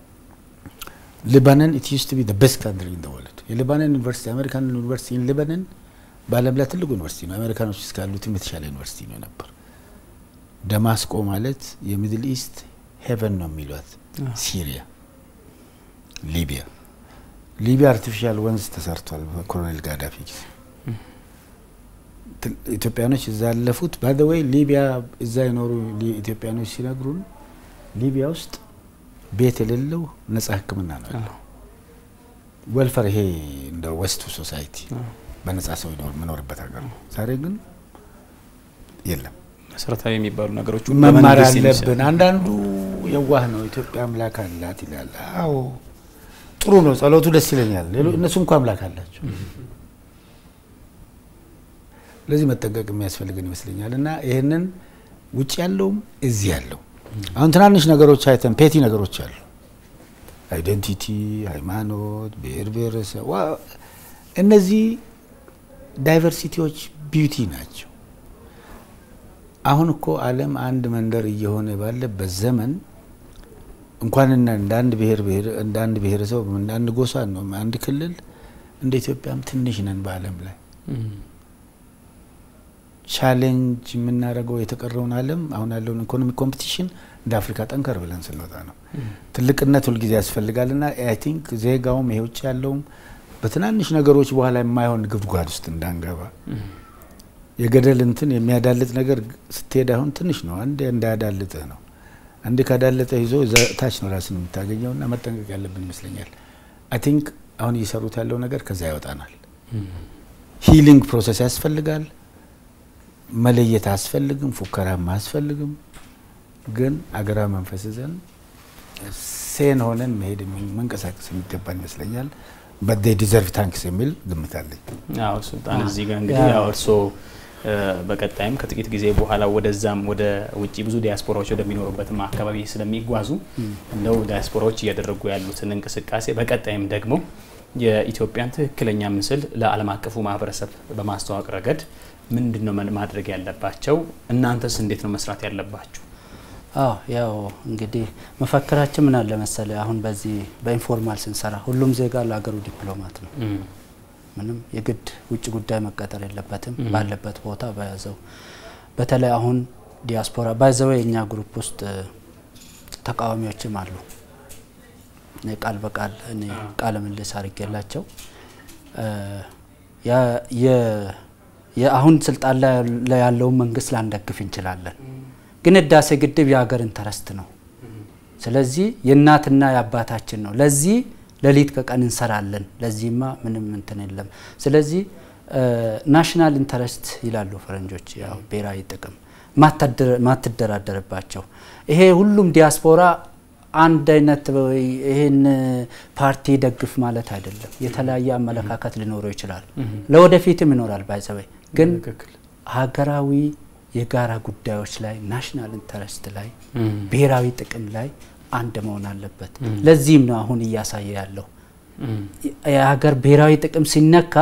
ሊባኖን ኢት ዩስድ ቱ ቢ ዘ ቤስት ካንትሪ ኢን ዘ ወርልድ። የሊባኖን ዩኒቨርሲቲ አሜሪካን ዩኒቨርሲቲ ኢን ሊባኖን በዓለም ላይ ትልቁ ዩኒቨርሲቲ ነው። አሜሪካኖች እስካሉትም የተሻለ ዩኒቨርሲቲ ነው ነበር። ደማስቆ ማለት የሚድል ኢስት ሄቨን ነው የሚሏት ሲሪያ ሊቢያ ሊቢያ አርቲፊሻል ወንዝ ተሰርቷል በኮሎኔል ጋዳፊ ጊዜ። ኢትዮጵያኖች እዛ ያለፉት ባደወይ ሊቢያ እዛ የኖሩ ኢትዮጵያኖች ሲነግሩን ሊቢያ ውስጥ ቤት የሌለው ነጻ ሕክምና ነው ያለው። ወልፈር ይሄ እንደ ወስቱ ሶሳይቲ በነጻ ሰው መኖርበት ሀገር ነው። ዛሬ ግን የለም። መሰረታዊ የሚባሉ ነገሮች መማር አለብን። አንዳንዱ የዋህ ነው። ኢትዮጵያ አምላክ አላት ይላል። አዎ ጥሩ ነው። ጸሎቱ ደስ ይለኛል። እነሱ እንኳ አምላክ አላቸው። ለዚህ መጠንቀቅ የሚያስፈልገን ይመስለኛል። እና ይህንን ውጭ ያለውም እዚህ ያለው አሁን ትናንሽ ነገሮች አይተን ፔቲ ነገሮች አሉ። አይደንቲቲ፣ ሃይማኖት፣ ብሔር ብሔረሰብ፣ እነዚህ ዳይቨርሲቲዎች ቢዩቲ ናቸው። አሁን እኮ ዓለም አንድ መንደር እየሆነ ባለበት ዘመን እንኳን እንደ አንድ ብሔር እንደ አንድ ብሔረሰብ እንደ አንድ ጎሳ ነው አንድ ክልል እንደ ኢትዮጵያም ትንሽ ነን በዓለም ላይ ቻሌንጅ የምናደርገው የተቀረውን ዓለም አሁን ያለውን ኢኮኖሚክ ኮምፒቲሽን እንደ አፍሪካ ጠንከር ብለን ስንወጣ ነው። ትልቅነት ሁልጊዜ ያስፈልጋልና አይ ቲንክ ዜጋውም ይሄ ውጭ ያለውም በትናንሽ ነገሮች በኋላ የማይሆን ጉድጓድ ውስጥ እንዳንገባ የገደል እንትን የሚያዳልጥ ነገር ስትሄድ አሁን ትንሽ ነው። አንድ እንዳያዳልጥህ ነው። አንድ ካዳለጠ ይዞ ታች ነው ራስን የምታገኘውና መጠንቀቅ ያለብን ይመስለኛል። አይ ቲንክ አሁን እየሰሩት ያለው ነገር ከዛ ያወጣናል። ሂሊንግ ፕሮሰስ ያስፈልጋል። መለየት አያስፈልግም። ፉከራም አያስፈልግም። ግን አገራዊ መንፈስ ይዘን ሴን ሆነን መሄድ መንቀሳቀስ የሚገባን ይመስለኛል። በዴ ዲዘርቭ ታንክስ የሚል ግምት አለኝ። አዎ ሱልጣን፣ እዚህ ጋር እንግዲህ ያው እርስዎ በቀጣይም ከጥቂት ጊዜ በኋላ ወደዛም ወደ ውጭ ብዙ ዲያስፖራዎች ወደሚኖሩበትም አካባቢ ስለሚጓዙ እንደው ዲያስፖራዎች እያደረጉ ያሉትን እንቅስቃሴ በቀጣይም ደግሞ የኢትዮጵያን ትክክለኛ ምስል ለዓለም አቀፉ ማህበረሰብ በማስተዋወቅ ረገድ ምንድን ነው ማድረግ ያለባቸው? እናንተስ እንዴት ነው መስራት ያለባችሁ? አዎ ያው እንግዲህ መፈክራችን ምን አለ መሰለ፣ አሁን በዚህ በኢንፎርማል ስንሰራ ሁሉም ዜጋ ለሀገሩ ዲፕሎማት ነው። ምንም የግድ ውጭ ጉዳይ መቀጠር የለበትም። ባለበት ቦታ በያዘው በተለይ አሁን ዲያስፖራ ባይዘው የእኛ ግሩፕ ውስጥ ተቃዋሚዎችም አሉ። ቃል በቃል እኔ ቃለ ምልልስ አድርጌላቸው የአሁን ስልጣን ላይ ያለውን መንግስት ላንደግፍ እንችላለን፣ ግን ህዳሴ ግድብ የሀገር ኢንተረስት ነው። ስለዚህ የእናትና የአባታችን ነው። ለዚህ ሌሊት ከቀን እንሰራለን። ለዚህማ ምንም እንትን የለም። ስለዚህ ናሽናል ኢንተረስት ይላሉ ፈረንጆች፣ ያው ብሔራዊ ጥቅም ማትደራደርባቸው ይሄ ሁሉም ዲያስፖራ አንድ አይነት ይህን ፓርቲ ደግፍ ማለት አይደለም። የተለያየ አመለካከት ሊኖረው ይችላል፣ ለወደፊትም ይኖራል። ባይዘበይ ግን ሀገራዊ የጋራ ጉዳዮች ላይ ናሽናል ኢንተረስት ላይ ብሔራዊ ጥቅም ላይ አንድ መሆን አለበት። ለዚህም ነው አሁን እያሳየ ያለው የሀገር ብሔራዊ ጥቅም ሲነካ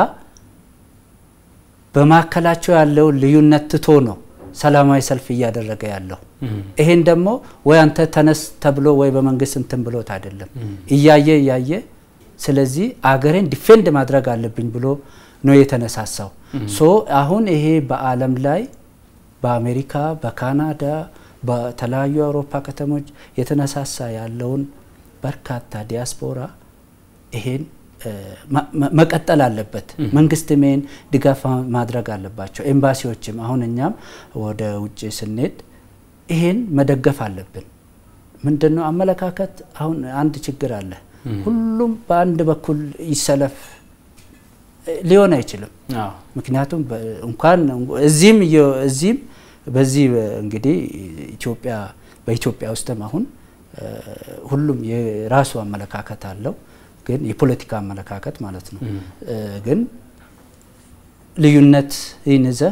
በማዕከላቸው ያለውን ልዩነት ትቶ ነው ሰላማዊ ሰልፍ እያደረገ ያለው። ይሄን ደግሞ ወይ አንተ ተነስ ተብሎ ወይ በመንግስት እንትን ብሎት አይደለም፣ እያየ እያየ ስለዚህ አገሬን ዲፌንድ ማድረግ አለብኝ ብሎ ነው የተነሳሳው። ሶ አሁን ይሄ በዓለም ላይ በአሜሪካ፣ በካናዳ፣ በተለያዩ የአውሮፓ ከተሞች የተነሳሳ ያለውን በርካታ ዲያስፖራ ይሄን መቀጠል አለበት። መንግስትም ይሄን ድጋፍ ማድረግ አለባቸው። ኤምባሲዎችም አሁን እኛም ወደ ውጭ ስንሄድ ይሄን መደገፍ አለብን። ምንድን ነው አመለካከት አሁን አንድ ችግር አለ። ሁሉም በአንድ በኩል ይሰለፍ ሊሆን አይችልም። ምክንያቱም እንኳን እዚህም እዚህም በዚህ እንግዲህ ኢትዮጵያ በኢትዮጵያ ውስጥም አሁን ሁሉም የራሱ አመለካከት አለው ግን የፖለቲካ አመለካከት ማለት ነው። ግን ልዩነት ይንዘ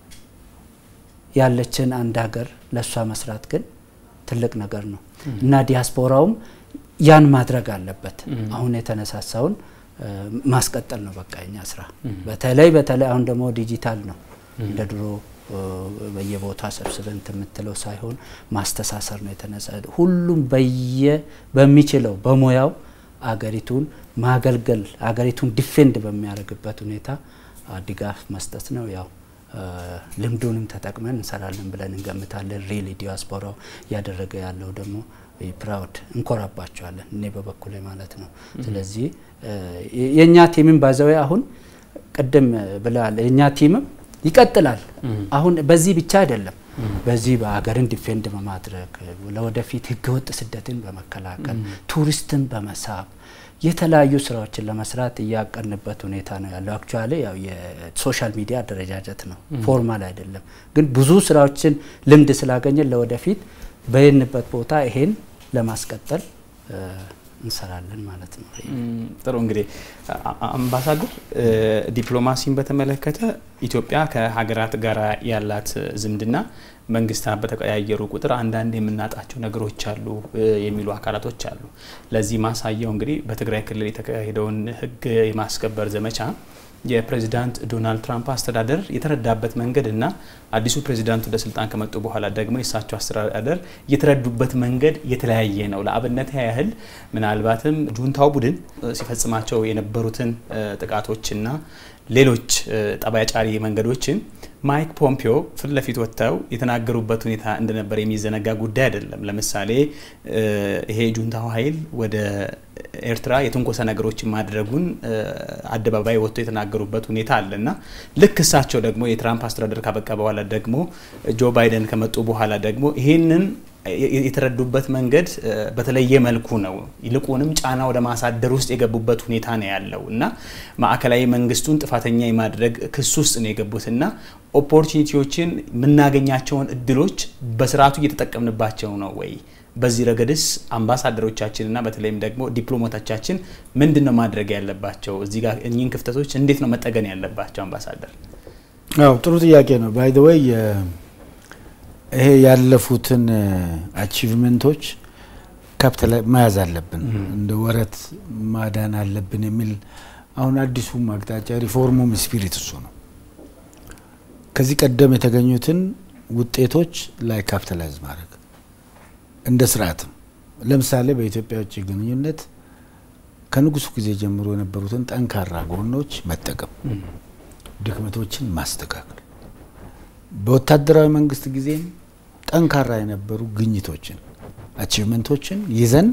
ያለችን አንድ ሀገር ለእሷ መስራት ግን ትልቅ ነገር ነው እና ዲያስፖራውም ያን ማድረግ አለበት። አሁን የተነሳሳውን ማስቀጠል ነው በቃ የኛ ስራ። በተለይ በተለይ አሁን ደግሞ ዲጂታል ነው እንደ ድሮ በየቦታ ሰብስበን የምትለው ሳይሆን ማስተሳሰር ነው የተነሳ ሁሉም በየ በሚችለው በሙያው አገሪቱን ማገልገል አገሪቱን ዲፌንድ በሚያደርግበት ሁኔታ ድጋፍ መስጠት ነው። ያው ልምዱንም ተጠቅመን እንሰራለን ብለን እንገምታለን። ሪሊ ዲያስፖራው እያደረገ ያለው ደግሞ ፕራውድ እንኮራባቸዋለን፣ እኔ በበኩሌ ማለት ነው። ስለዚህ የእኛ ቲምም ባዘዊ አሁን ቅድም ብለዋል፣ የእኛ ቲምም ይቀጥላል። አሁን በዚህ ብቻ አይደለም በዚህ በሀገርን ዲፌንድ በማድረግ ለወደፊት ህገወጥ ስደትን በመከላከል ቱሪስትን በመሳብ የተለያዩ ስራዎችን ለመስራት እያቀንበት ሁኔታ ነው ያለው። አክቹዋሊ ያው የሶሻል ሚዲያ አደረጃጀት ነው፣ ፎርማል አይደለም። ግን ብዙ ስራዎችን ልምድ ስላገኘን ለወደፊት በየንበት ቦታ ይሄን ለማስቀጠል እንሰራለን ማለት ነው። ጥሩ እንግዲህ አምባሳደር፣ ዲፕሎማሲን በተመለከተ ኢትዮጵያ ከሀገራት ጋር ያላት ዝምድና መንግስታት በተቀያየሩ ቁጥር አንዳንድ የምናጣቸው ነገሮች አሉ የሚሉ አካላቶች አሉ። ለዚህ ማሳያው እንግዲህ በትግራይ ክልል የተካሄደውን ህግ የማስከበር ዘመቻ የፕሬዚዳንት ዶናልድ ትራምፕ አስተዳደር የተረዳበት መንገድ እና አዲሱ ፕሬዚዳንት ወደ ስልጣን ከመጡ በኋላ ደግሞ የእሳቸው አስተዳደር የተረዱበት መንገድ የተለያየ ነው። ለአብነት ያህል ምናልባትም ጁንታው ቡድን ሲፈጽማቸው የነበሩትን ጥቃቶችና ሌሎች ጠባይ ጫሪ መንገዶችን ማይክ ፖምፒዮ ፊት ለፊት ወጥተው የተናገሩበት ሁኔታ እንደነበር የሚዘነጋ ጉዳይ አይደለም። ለምሳሌ ይሄ ጁንታው ኃይል ወደ ኤርትራ የትንኮሳ ነገሮችን ማድረጉን አደባባይ ወጥቶ የተናገሩበት ሁኔታ አለ እና ልክ እሳቸው ደግሞ የትራምፕ አስተዳደር ካበቃ በኋላ ደግሞ ጆ ባይደን ከመጡ በኋላ ደግሞ ይህንን የተረዱበት መንገድ በተለየ መልኩ ነው። ይልቁንም ጫና ወደ ማሳደር ውስጥ የገቡበት ሁኔታ ነው ያለው እና ማዕከላዊ መንግስቱን ጥፋተኛ የማድረግ ክስ ውስጥ ነው የገቡት እና ኦፖርቹኒቲዎችን የምናገኛቸውን እድሎች በስርዓቱ እየተጠቀምንባቸው ነው ወይ? በዚህ ረገድስ አምባሳደሮቻችንና በተለይም ደግሞ ዲፕሎማቶቻችን ምንድን ነው ማድረግ ያለባቸው? እዚህ ጋር እኚህን ክፍተቶች እንዴት ነው መጠገን ያለባቸው? አምባሳደር አዎ ጥሩ ጥያቄ ነው። ባይ ዘ ወይ ይሄ ያለፉትን አቺቭመንቶች ካፒታል መያዝ አለብን፣ እንደ ወረት ማዳን አለብን የሚል አሁን አዲሱም አቅጣጫ ሪፎርሙም ስፒሪት እሱ ነው። ከዚህ ቀደም የተገኙትን ውጤቶች ላይ ካፒታላይዝ ማድረግ እንደ ስርዓትም ለምሳሌ በኢትዮጵያ ውጭ ግንኙነት ከንጉሱ ጊዜ ጀምሮ የነበሩትን ጠንካራ ጎኖች መጠቀም፣ ድክመቶችን ማስተካከል በወታደራዊ መንግስት ጊዜም ጠንካራ የነበሩ ግኝቶችን አቺቭመንቶችን ይዘን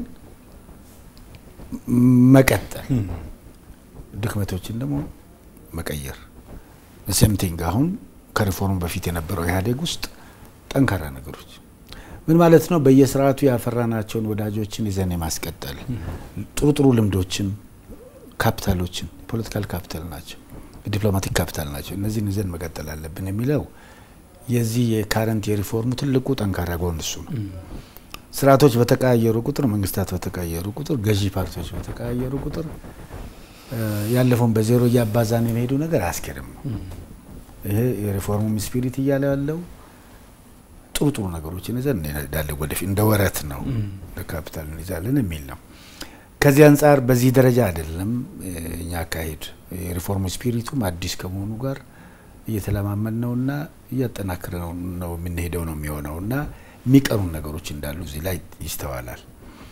መቀጠል፣ ድክመቶችን ደግሞ መቀየር። ሴምቲንግ አሁን ከሪፎርም በፊት የነበረው ኢህአዴግ ውስጥ ጠንካራ ነገሮች ምን ማለት ነው? በየስርዓቱ ያፈራናቸውን ወዳጆችን ይዘን የማስቀጠል ጥሩ ጥሩ ልምዶችን፣ ካፒታሎችን ፖለቲካል ካፒታል ናቸው፣ ዲፕሎማቲክ ካፒታል ናቸው። እነዚህን ይዘን መቀጠል አለብን የሚለው የዚህ የካረንት የሪፎርሙ ትልቁ ጠንካራ ጎን እሱ ነው። ስርዓቶች በተቀያየሩ ቁጥር፣ መንግስታት በተቀያየሩ ቁጥር፣ ገዢ ፓርቲዎች በተቀያየሩ ቁጥር ያለፈውን በዜሮ እያባዛን የመሄዱ ነገር አያስኬድም ነው። ይሄ የሪፎርሙም ስፒሪት እያለ ያለው ጥሩ ጥሩ ነገሮችን ይዘን እንሄዳለን ወደፊት እንደ ወረት ነው እንደ ካፒታል እንይዛለን የሚል ነው። ከዚህ አንጻር በዚህ ደረጃ አይደለም እኛ አካሄድ የሪፎርሙ ስፒሪቱም አዲስ ከመሆኑ ጋር እየተለማመድ ነውና እያጠናክረ ነው የምንሄደው ነው የሚሆነው እና የሚቀሩ ነገሮች እንዳሉ እዚህ ላይ ይስተዋላል።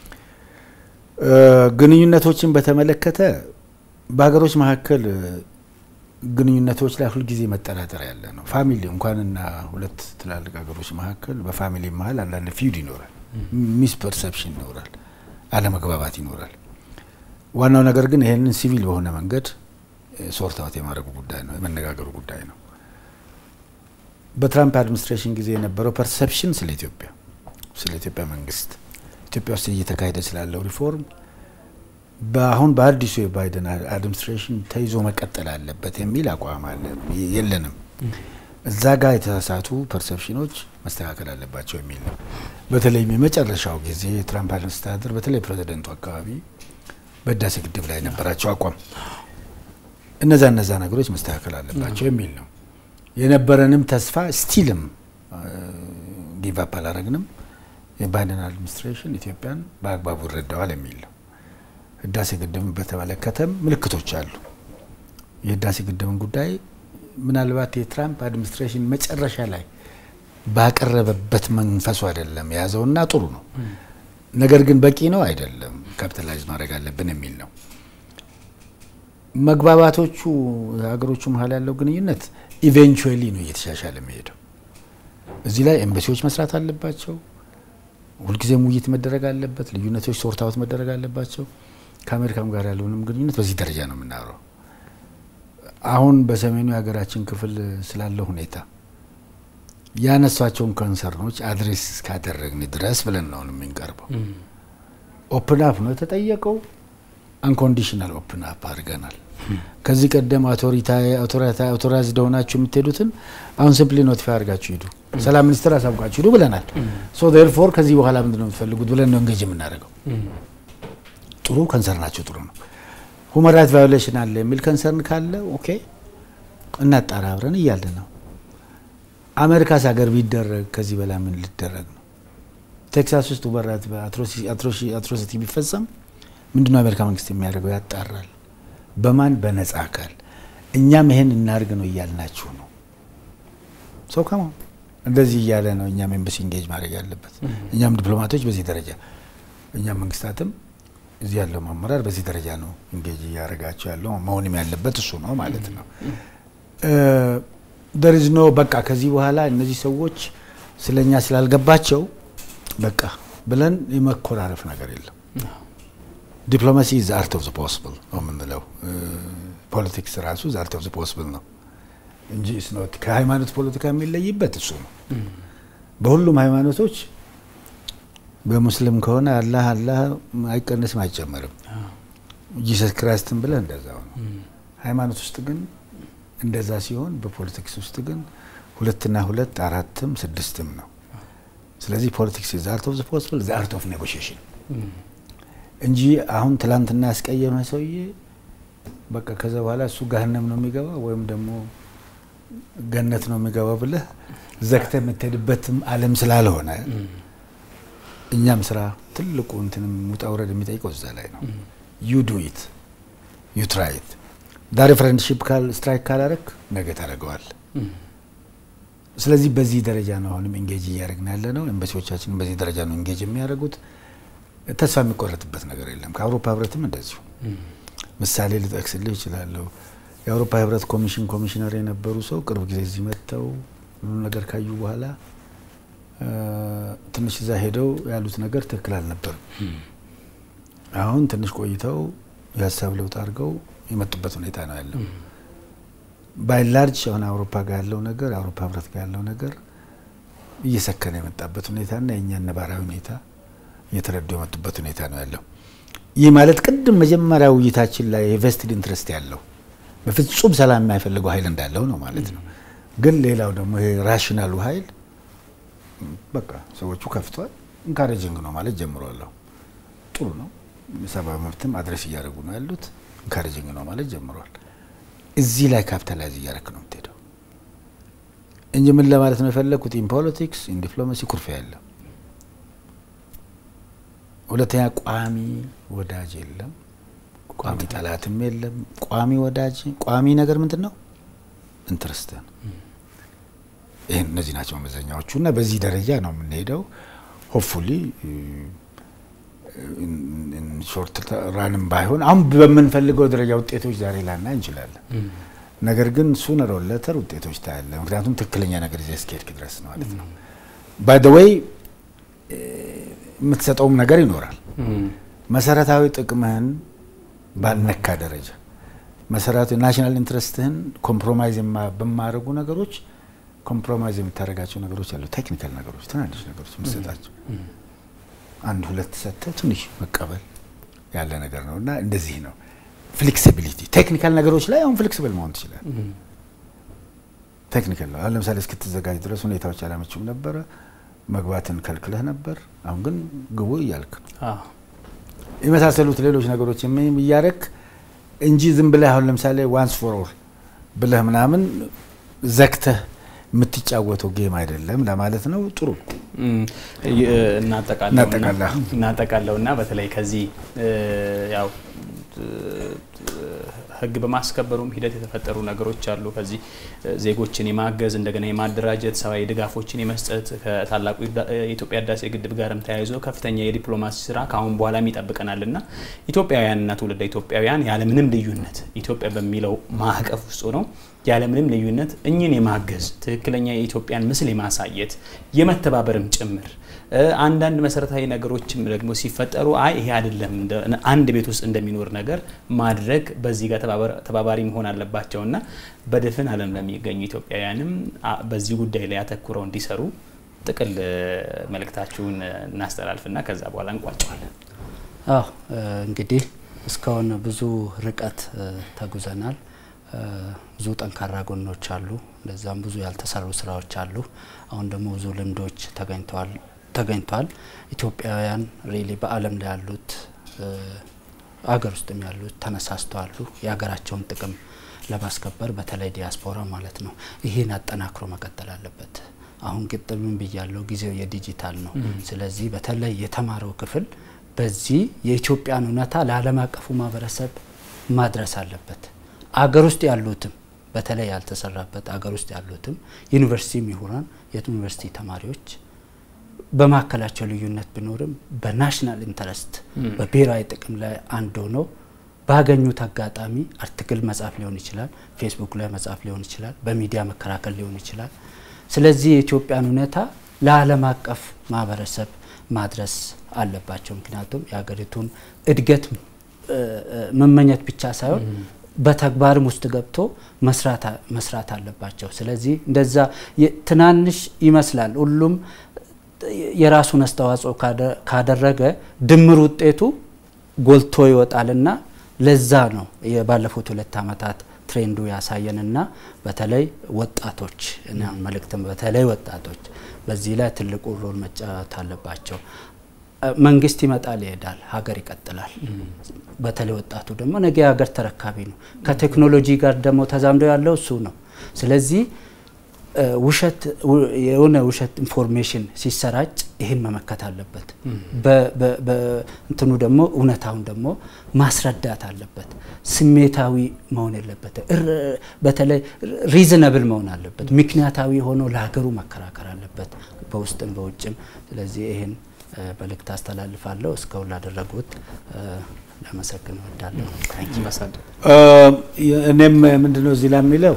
ግንኙነቶችን በተመለከተ በሀገሮች መካከል ግንኙነቶች ላይ ሁልጊዜ መጠራጠር ያለ ነው። ፋሚሊ እንኳንና ሁለት ትላልቅ ሀገሮች መካከል በፋሚሊ መሀል አንዳንድ ፊውድ ይኖራል፣ ሚስ ፐርሰፕሽን ይኖራል፣ አለመግባባት ይኖራል። ዋናው ነገር ግን ይህንን ሲቪል በሆነ መንገድ ሶርት አውት የማድረጉ ጉዳይ ነው፣ የመነጋገሩ ጉዳይ ነው። በትራምፕ አድሚኒስትሬሽን ጊዜ የነበረው ፐርሰፕሽን ስለ ኢትዮጵያ ስለ ኢትዮጵያ መንግስት ኢትዮጵያ ውስጥ እየተካሄደ ስላለው ሪፎርም በአሁን በአዲሱ የባይደን አድሚኒስትሬሽን ተይዞ መቀጠል አለበት የሚል አቋም አለ የለንም። እዛ ጋር የተሳሳቱ ፐርሰፕሽኖች መስተካከል አለባቸው የሚል ነው። በተለይም የመጨረሻው ጊዜ የትራምፕ አስተዳደር በተለይ ፕሬዚደንቱ አካባቢ በህዳሴ ግድብ ላይ የነበራቸው አቋም እነዛ እነዛ ነገሮች መስተካከል አለባቸው የሚል ነው። የነበረንም ተስፋ ስቲልም ጊቭ አፕ አላረግንም። የባይደን አድሚኒስትሬሽን ኢትዮጵያን በአግባቡ ይረዳዋል የሚል ነው። ህዳሴ ግድብን በተመለከተም ምልክቶች አሉ። የህዳሴ ግድብን ጉዳይ ምናልባት የትራምፕ አድሚኒስትሬሽን መጨረሻ ላይ ባቀረበበት መንፈሱ አይደለም የያዘውና ጥሩ ነው። ነገር ግን በቂ ነው አይደለም፣ ካፒታላይዝ ማድረግ አለብን የሚል ነው። መግባባቶቹ ሀገሮቹ መሀል ያለው ግንኙነት ኢቬንቹዌሊ ነው እየተሻሻለ የሚሄደው። እዚህ ላይ ኤምባሲዎች መስራት አለባቸው። ሁልጊዜም ውይይት መደረግ አለበት። ልዩነቶች ሶርት አውት መደረግ አለባቸው። ከአሜሪካም ጋር ያለውንም ግንኙነት በዚህ ደረጃ ነው የምናወራው። አሁን በሰሜኑ የሀገራችን ክፍል ስላለው ሁኔታ ያነሷቸውን ኮንሰርኖች አድሬስ እስካደረግን ድረስ ብለን ነው የምንቀርበው። ኦፕን አፕ ነው የተጠየቀው። አንኮንዲሽናል ኦፕን አፕ አድርገናል። ከዚህ ቀደም አውቶራይዝድ ሆናችሁ የምትሄዱትን አሁን ሲምፕሊ ኖቲፋይ አድርጋችሁ ሂዱ፣ ሰላም ሚኒስትር አሳውቃችሁ ሂዱ ብለናል። ሶ ዴርፎር ከዚህ በኋላ ምንድን ነው የምትፈልጉት ብለን ነው እንጌጅ የምናደርገው። ጥሩ ከንሰርናቸው ጥሩ ነው። ሁመን ራይት ቫዮሌሽን አለ የሚል ከንሰርን ካለ ኦኬ እናጣራ አብረን እያለ ነው። አሜሪካስ ሀገር ቢደረግ ከዚህ በላይ ምን ሊደረግ ነው? ቴክሳስ ውስጥ ሁመን ራይት አትሮሲቲ ቢፈጸም ምንድነው የአሜሪካ መንግስት የሚያደርገው? ያጣራል። በማን በነጻ አካል። እኛም ይሄን እናድርግ ነው እያልናችሁ ነው። ሰው ከማ እንደዚህ እያለ ነው እኛም ኤምባሲ ኢንጌጅ ማድረግ ያለበት እኛም ዲፕሎማቶች በዚህ ደረጃ እኛም መንግስታትም እዚህ ያለው አመራር በዚህ ደረጃ ነው እንጌጅ እያደረጋቸው ያለው መሆንም ያለበት እሱ ነው ማለት ነው። ደርዝ ኖ በቃ ከዚህ በኋላ እነዚህ ሰዎች ስለኛ ስላልገባቸው በቃ ብለን የመኮራረፍ ነገር የለም። ዲፕሎማሲ ኢዝ አርት ኦፍ ዘ ፖስብል ነው የምንለው። ፖለቲክስ ራሱ ኢዝ አርት ኦፍ ዘ ፖስብል ነው እንጂ ስኖት ከሃይማኖት ፖለቲካ የሚለይበት እሱ ነው። በሁሉም ሃይማኖቶች በሙስሊም ከሆነ አላህ አላህ አይቀንስም አይጨመርም። ጂሰስ ክራይስትን ብለህ እንደዛው ነው። ሃይማኖት ውስጥ ግን እንደዛ ሲሆን፣ በፖለቲክስ ውስጥ ግን ሁለትና ሁለት አራትም ስድስትም ነው። ስለዚህ ፖለቲክስ ኢዝ አርት ኦፍ ዘ ፖስብል ዘ አርት ኦፍ ኔጎሽዬሽን እንጂ አሁን ትላንትና ያስቀየመ ሰውዬ በቃ ከዛ በኋላ እሱ ገሀነም ነው የሚገባ ወይም ደግሞ ገነት ነው የሚገባ ብለህ ዘግተህ የምትሄድበትም ዓለም ስላልሆነ እኛም ስራ ትልቁ እንትንም ውጣ ውረድ የሚጠይቀው እዛ ላይ ነው። ዩ ዱ ኢት ዩ ትራይ ኢት ዛሬ ፍሬንድሺፕ ካል ስትራይክ ካላረክ ነገ ታደርገዋል። ስለዚህ በዚህ ደረጃ ነው አሁንም ኢንጌጅ እያደረግን ያለ ነው። ኤምባሲዎቻችን በዚህ ደረጃ ነው ኢንጌጅ የሚያደርጉት። ተስፋ የሚቆረጥበት ነገር የለም። ከአውሮፓ ህብረትም እንደዚሁ ምሳሌ ልጠቅስልህ ይችላለሁ። የአውሮፓ ህብረት ኮሚሽን ኮሚሽነር የነበሩ ሰው ቅርብ ጊዜ እዚህ መጥተው ሁሉ ነገር ካዩ በኋላ ትንሽ እዛ ሄደው ያሉት ነገር ትክክል አልነበርም። አሁን ትንሽ ቆይተው የሀሳብ ለውጥ አድርገው የመጡበት ሁኔታ ነው ያለው። ባይላርጅ አሁን አውሮፓ ጋር ያለው ነገር አውሮፓ ህብረት ጋር ያለው ነገር እየሰከነ የመጣበት ሁኔታና የእኛን ነባራዊ ሁኔታ እየተረዱ የመጡበት ሁኔታ ነው ያለው። ይህ ማለት ቅድም መጀመሪያ ውይይታችን ላይ የቬስትድ ኢንትረስት ያለው በፍጹም ሰላም የማይፈልገው ኃይል እንዳለው ነው ማለት ነው። ግን ሌላው ደግሞ ይሄ ራሽናሉ ኃይል በቃ ሰዎቹ ከፍቷል፣ ኢንካሬጅንግ ነው ማለት ጀምሯለሁ። ጥሩ ነው። ሰብአዊ መብትም አድሬስ እያደረጉ ነው ያሉት። ኢንካሬጅንግ ነው ማለት ጀምሯል። እዚህ ላይ ካፒታላይዝ እያደረክ ነው የምትሄደው እንጂ ምን ለማለት ነው የፈለግኩት ኢን ፖለቲክስ ኢን ዲፕሎማሲ ኩርፊያ የለም። ሁለተኛ ቋሚ ወዳጅ የለም፣ ቋሚ ጠላትም የለም። ቋሚ ወዳጅ ቋሚ ነገር ምንድን ነው? ኢንትረስት ነው። ይህን እነዚህ ናቸው መመዘኛዎቹ እና በዚህ ደረጃ ነው የምንሄደው። ሆፕፉሊ ሾርት ራንም ባይሆን አሁን በምንፈልገው ደረጃ ውጤቶች ዛሬ ላና እንችላለን። ነገር ግን ሱነር ኦር ሌተር ውጤቶች ታያለ። ምክንያቱም ትክክለኛ ነገር ይዘህ እስከሄድክ ድረስ ነው ማለት ነው። ባይ ዘ ዌይ የምትሰጠውም ነገር ይኖራል። መሰረታዊ ጥቅምህን ባልነካ ደረጃ መሰረታዊ ናሽናል ኢንትረስትህን ኮምፕሮማይዝ በማያደርጉ ነገሮች ኮምፕሮማይዝ የምታደርጋቸው ነገሮች አሉ። ቴክኒካል ነገሮች፣ ትናንሽ ነገሮች የምትሰጣቸው አንድ ሁለት ሰጥተህ ትንሽ መቀበል ያለ ነገር ነው እና እንደዚህ ነው ፍሌክሲቢሊቲ። ቴክኒካል ነገሮች ላይ አሁን ፍሌክሲብል መሆን ትችላል። ቴክኒካል ነው። አሁን ለምሳሌ እስክትዘጋጅ ድረስ ሁኔታዎች አላመችም ነበረ፣ መግባትን ከልክለህ ነበር። አሁን ግን ግቡ እያልክ ነው። የመሳሰሉት ሌሎች ነገሮች እያረክ እንጂ ዝም ብለህ አሁን ለምሳሌ ዋንስ ፎር ኦል ብለህ ምናምን ዘግተህ የምትጫወተው ጌም አይደለም ለማለት ነው። ጥሩ እናጠቃለው እና በተለይ ከዚህ ያው ሕግ በማስከበሩም ሂደት የተፈጠሩ ነገሮች አሉ። ከዚህ ዜጎችን የማገዝ እንደገና የማደራጀት ሰብአዊ ድጋፎችን የመስጠት ከታላቁ የኢትዮጵያ ህዳሴ ግድብ ጋርም ተያይዞ ከፍተኛ የዲፕሎማሲ ስራ ከአሁን በኋላም ይጠብቀናል እና ኢትዮጵያውያንና ትውልደ ኢትዮጵያውያን ያለምንም ልዩነት ኢትዮጵያ በሚለው ማዕቀፍ ውስጥ ነው ያለምንም ልዩነት እኝን የማገዝ ትክክለኛ የኢትዮጵያን ምስል የማሳየት የመተባበርም ጭምር አንዳንድ መሰረታዊ ነገሮችም ደግሞ ሲፈጠሩ አይ ይሄ አይደለም አንድ ቤት ውስጥ እንደሚኖር ነገር ማድረግ በዚህ ጋር ተባባሪ መሆን አለባቸው እና በድፍን ዓለም ለሚገኙ ኢትዮጵያውያንም በዚህ ጉዳይ ላይ አተኩረው እንዲሰሩ ጥቅል መልእክታችሁን እናስተላልፍና ከዛ በኋላ እንቋጨዋለን። አዎ እንግዲህ እስካሁን ብዙ ርቀት ተጉዘናል። ብዙ ጠንካራ ጎኖች አሉ። እንደዛም ብዙ ያልተሰሩ ስራዎች አሉ። አሁን ደግሞ ብዙ ልምዶች ተገኝተዋል ተገኝቷል። ኢትዮጵያውያን ሪሊ በዓለም ላይ ያሉት አገር ውስጥም ያሉት ተነሳስተዋሉ የሀገራቸውን ጥቅም ለማስከበር በተለይ ዲያስፖራ ማለት ነው። ይህን አጠናክሮ መቀጠል አለበት። አሁን ግጥምም ብያለው ጊዜው የዲጂታል ነው። ስለዚህ በተለይ የተማረው ክፍል በዚህ የኢትዮጵያን እውነታ ለዓለም አቀፉ ማህበረሰብ ማድረስ አለበት። አገር ውስጥ ያሉትም በተለይ ያልተሰራበት አገር ውስጥ ያሉትም ዩኒቨርሲቲ ምሁራን የዩኒቨርሲቲ ተማሪዎች በመካከላቸው ልዩነት ቢኖርም በናሽናል ኢንተረስት በብሔራዊ ጥቅም ላይ አንድ ሆነው ባገኙት አጋጣሚ አርቲክል መጻፍ ሊሆን ይችላል፣ ፌስቡክ ላይ መጻፍ ሊሆን ይችላል፣ በሚዲያ መከራከል ሊሆን ይችላል። ስለዚህ የኢትዮጵያን ሁኔታ ለዓለም አቀፍ ማህበረሰብ ማድረስ አለባቸው። ምክንያቱም የሀገሪቱን እድገት መመኘት ብቻ ሳይሆን በተግባርም ውስጥ ገብቶ መስራት አለባቸው። ስለዚህ እንደዛ ትናንሽ ይመስላል ሁሉም የራሱን አስተዋጽኦ ካደረገ ድምር ውጤቱ ጎልቶ ይወጣልና ለዛ ነው የባለፉት ሁለት ዓመታት ትሬንዱ ያሳየንና በተለይ ወጣቶች መልእክትም በተለይ ወጣቶች በዚህ ላይ ትልቁ ሮል መጫወት አለባቸው። መንግስት ይመጣል ይሄዳል፣ ሀገር ይቀጥላል። በተለይ ወጣቱ ደግሞ ነገ የሀገር ተረካቢ ነው። ከቴክኖሎጂ ጋር ደግሞ ተዛምዶ ያለው እሱ ነው። ስለዚህ ውሸት የሆነ ውሸት ኢንፎርሜሽን ሲሰራጭ ይህን መመከት አለበት። እንትኑ ደግሞ እውነታውን ደግሞ ማስረዳት አለበት። ስሜታዊ መሆን የለበት። በተለይ ሪዝነብል መሆን አለበት። ምክንያታዊ ሆኖ ለሀገሩ መከራከር አለበት በውስጥም በውጭም። ስለዚህ ይህን መልእክት አስተላልፋለሁ። እስካሁን ላደረጉት ለመሰግን እወዳለሁ። እኔም ምንድነው እዚህ ላይ የሚለው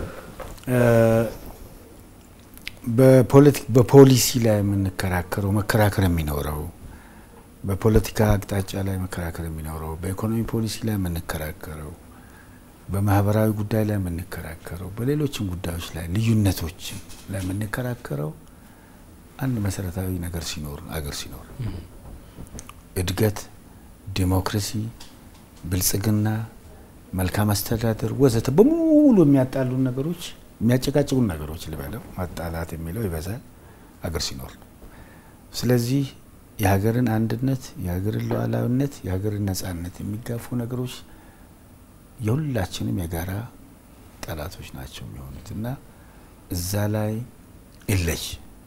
በፖሊሲ ላይ የምንከራከረው መከራከር የሚኖረው በፖለቲካ አቅጣጫ ላይ መከራከር የሚኖረው በኢኮኖሚ ፖሊሲ ላይ የምንከራከረው በማህበራዊ ጉዳይ ላይ የምንከራከረው በሌሎችም ጉዳዮች ላይ ልዩነቶች ላይ የምንከራከረው አንድ መሰረታዊ ነገር ሲኖር አገር ሲኖር እድገት፣ ዲሞክራሲ፣ ብልጽግና፣ መልካም አስተዳደር ወዘተ በሙሉ የሚያጣሉን ነገሮች የሚያጨቃጭቁን ነገሮች ልበለው ማጣላት የሚለው ይበዛል አገር ሲኖር ነው። ስለዚህ የሀገርን አንድነት፣ የሀገርን ሉዓላዊነት፣ የሀገርን ነጻነት የሚጋፉ ነገሮች የሁላችንም የጋራ ጠላቶች ናቸው የሚሆኑት እና እዛ ላይ ይለይ።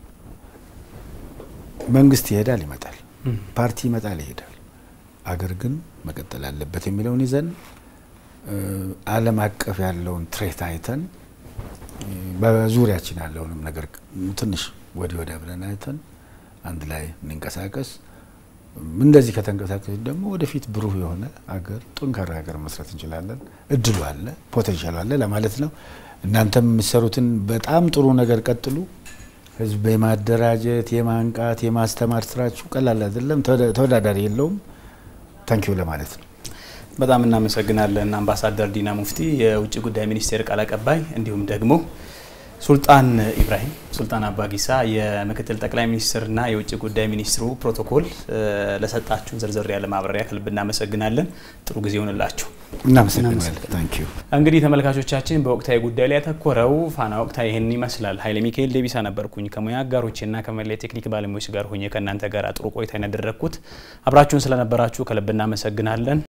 መንግስት ይሄዳል ይመጣል፣ ፓርቲ ይመጣል ይሄዳል፣ አገር ግን መቀጠል አለበት የሚለውን ይዘን ዓለም አቀፍ ያለውን ትሬት አይተን በዙሪያችን ያለውንም ነገር ትንሽ ወዲህ ወዲያ ብለን አይተን አንድ ላይ እንንቀሳቀስ። እንደዚህ ከተንቀሳቀስ ደግሞ ወደፊት ብሩህ የሆነ አገር ጠንካራ ሀገር መስራት እንችላለን። እድሉ አለ፣ ፖቴንሻሉ አለ ለማለት ነው። እናንተም የምትሰሩትን በጣም ጥሩ ነገር ቀጥሉ። ህዝብ የማደራጀት የማንቃት፣ የማስተማር ስራችሁ ቀላል አይደለም፣ ተወዳዳሪ የለውም። ታንኪዩ ለማለት ነው። በጣም እናመሰግናለን አምባሳደር ዲና ሙፍቲ የውጭ ጉዳይ ሚኒስቴር ቃል አቀባይ፣ እንዲሁም ደግሞ ሱልጣን ኢብራሂም ሱልጣን አባጊሳ የምክትል ጠቅላይ ሚኒስትርና የውጭ ጉዳይ ሚኒስትሩ ፕሮቶኮል ለሰጣችሁን ዝርዝር ያለ ማብራሪያ ከልብ እናመሰግናለን። ጥሩ ጊዜ ይሆንላችሁ። እናመሰግናለን። ታንኪዩ። እንግዲህ ተመልካቾቻችን በወቅታዊ ጉዳይ ላይ ያተኮረው ፋና ወቅታዊ ይህን ይመስላል። ኃይለ ሚካኤል ዴቢሳ ነበርኩኝ ከሙያ አጋሮቼና ከመላ ቴክኒክ ባለሙያዎች ጋር ሆኜ ከእናንተ ጋር ጥሩ ቆይታ ያደረግኩት። አብራችሁን ስለነበራችሁ ከልብ እናመሰግናለን።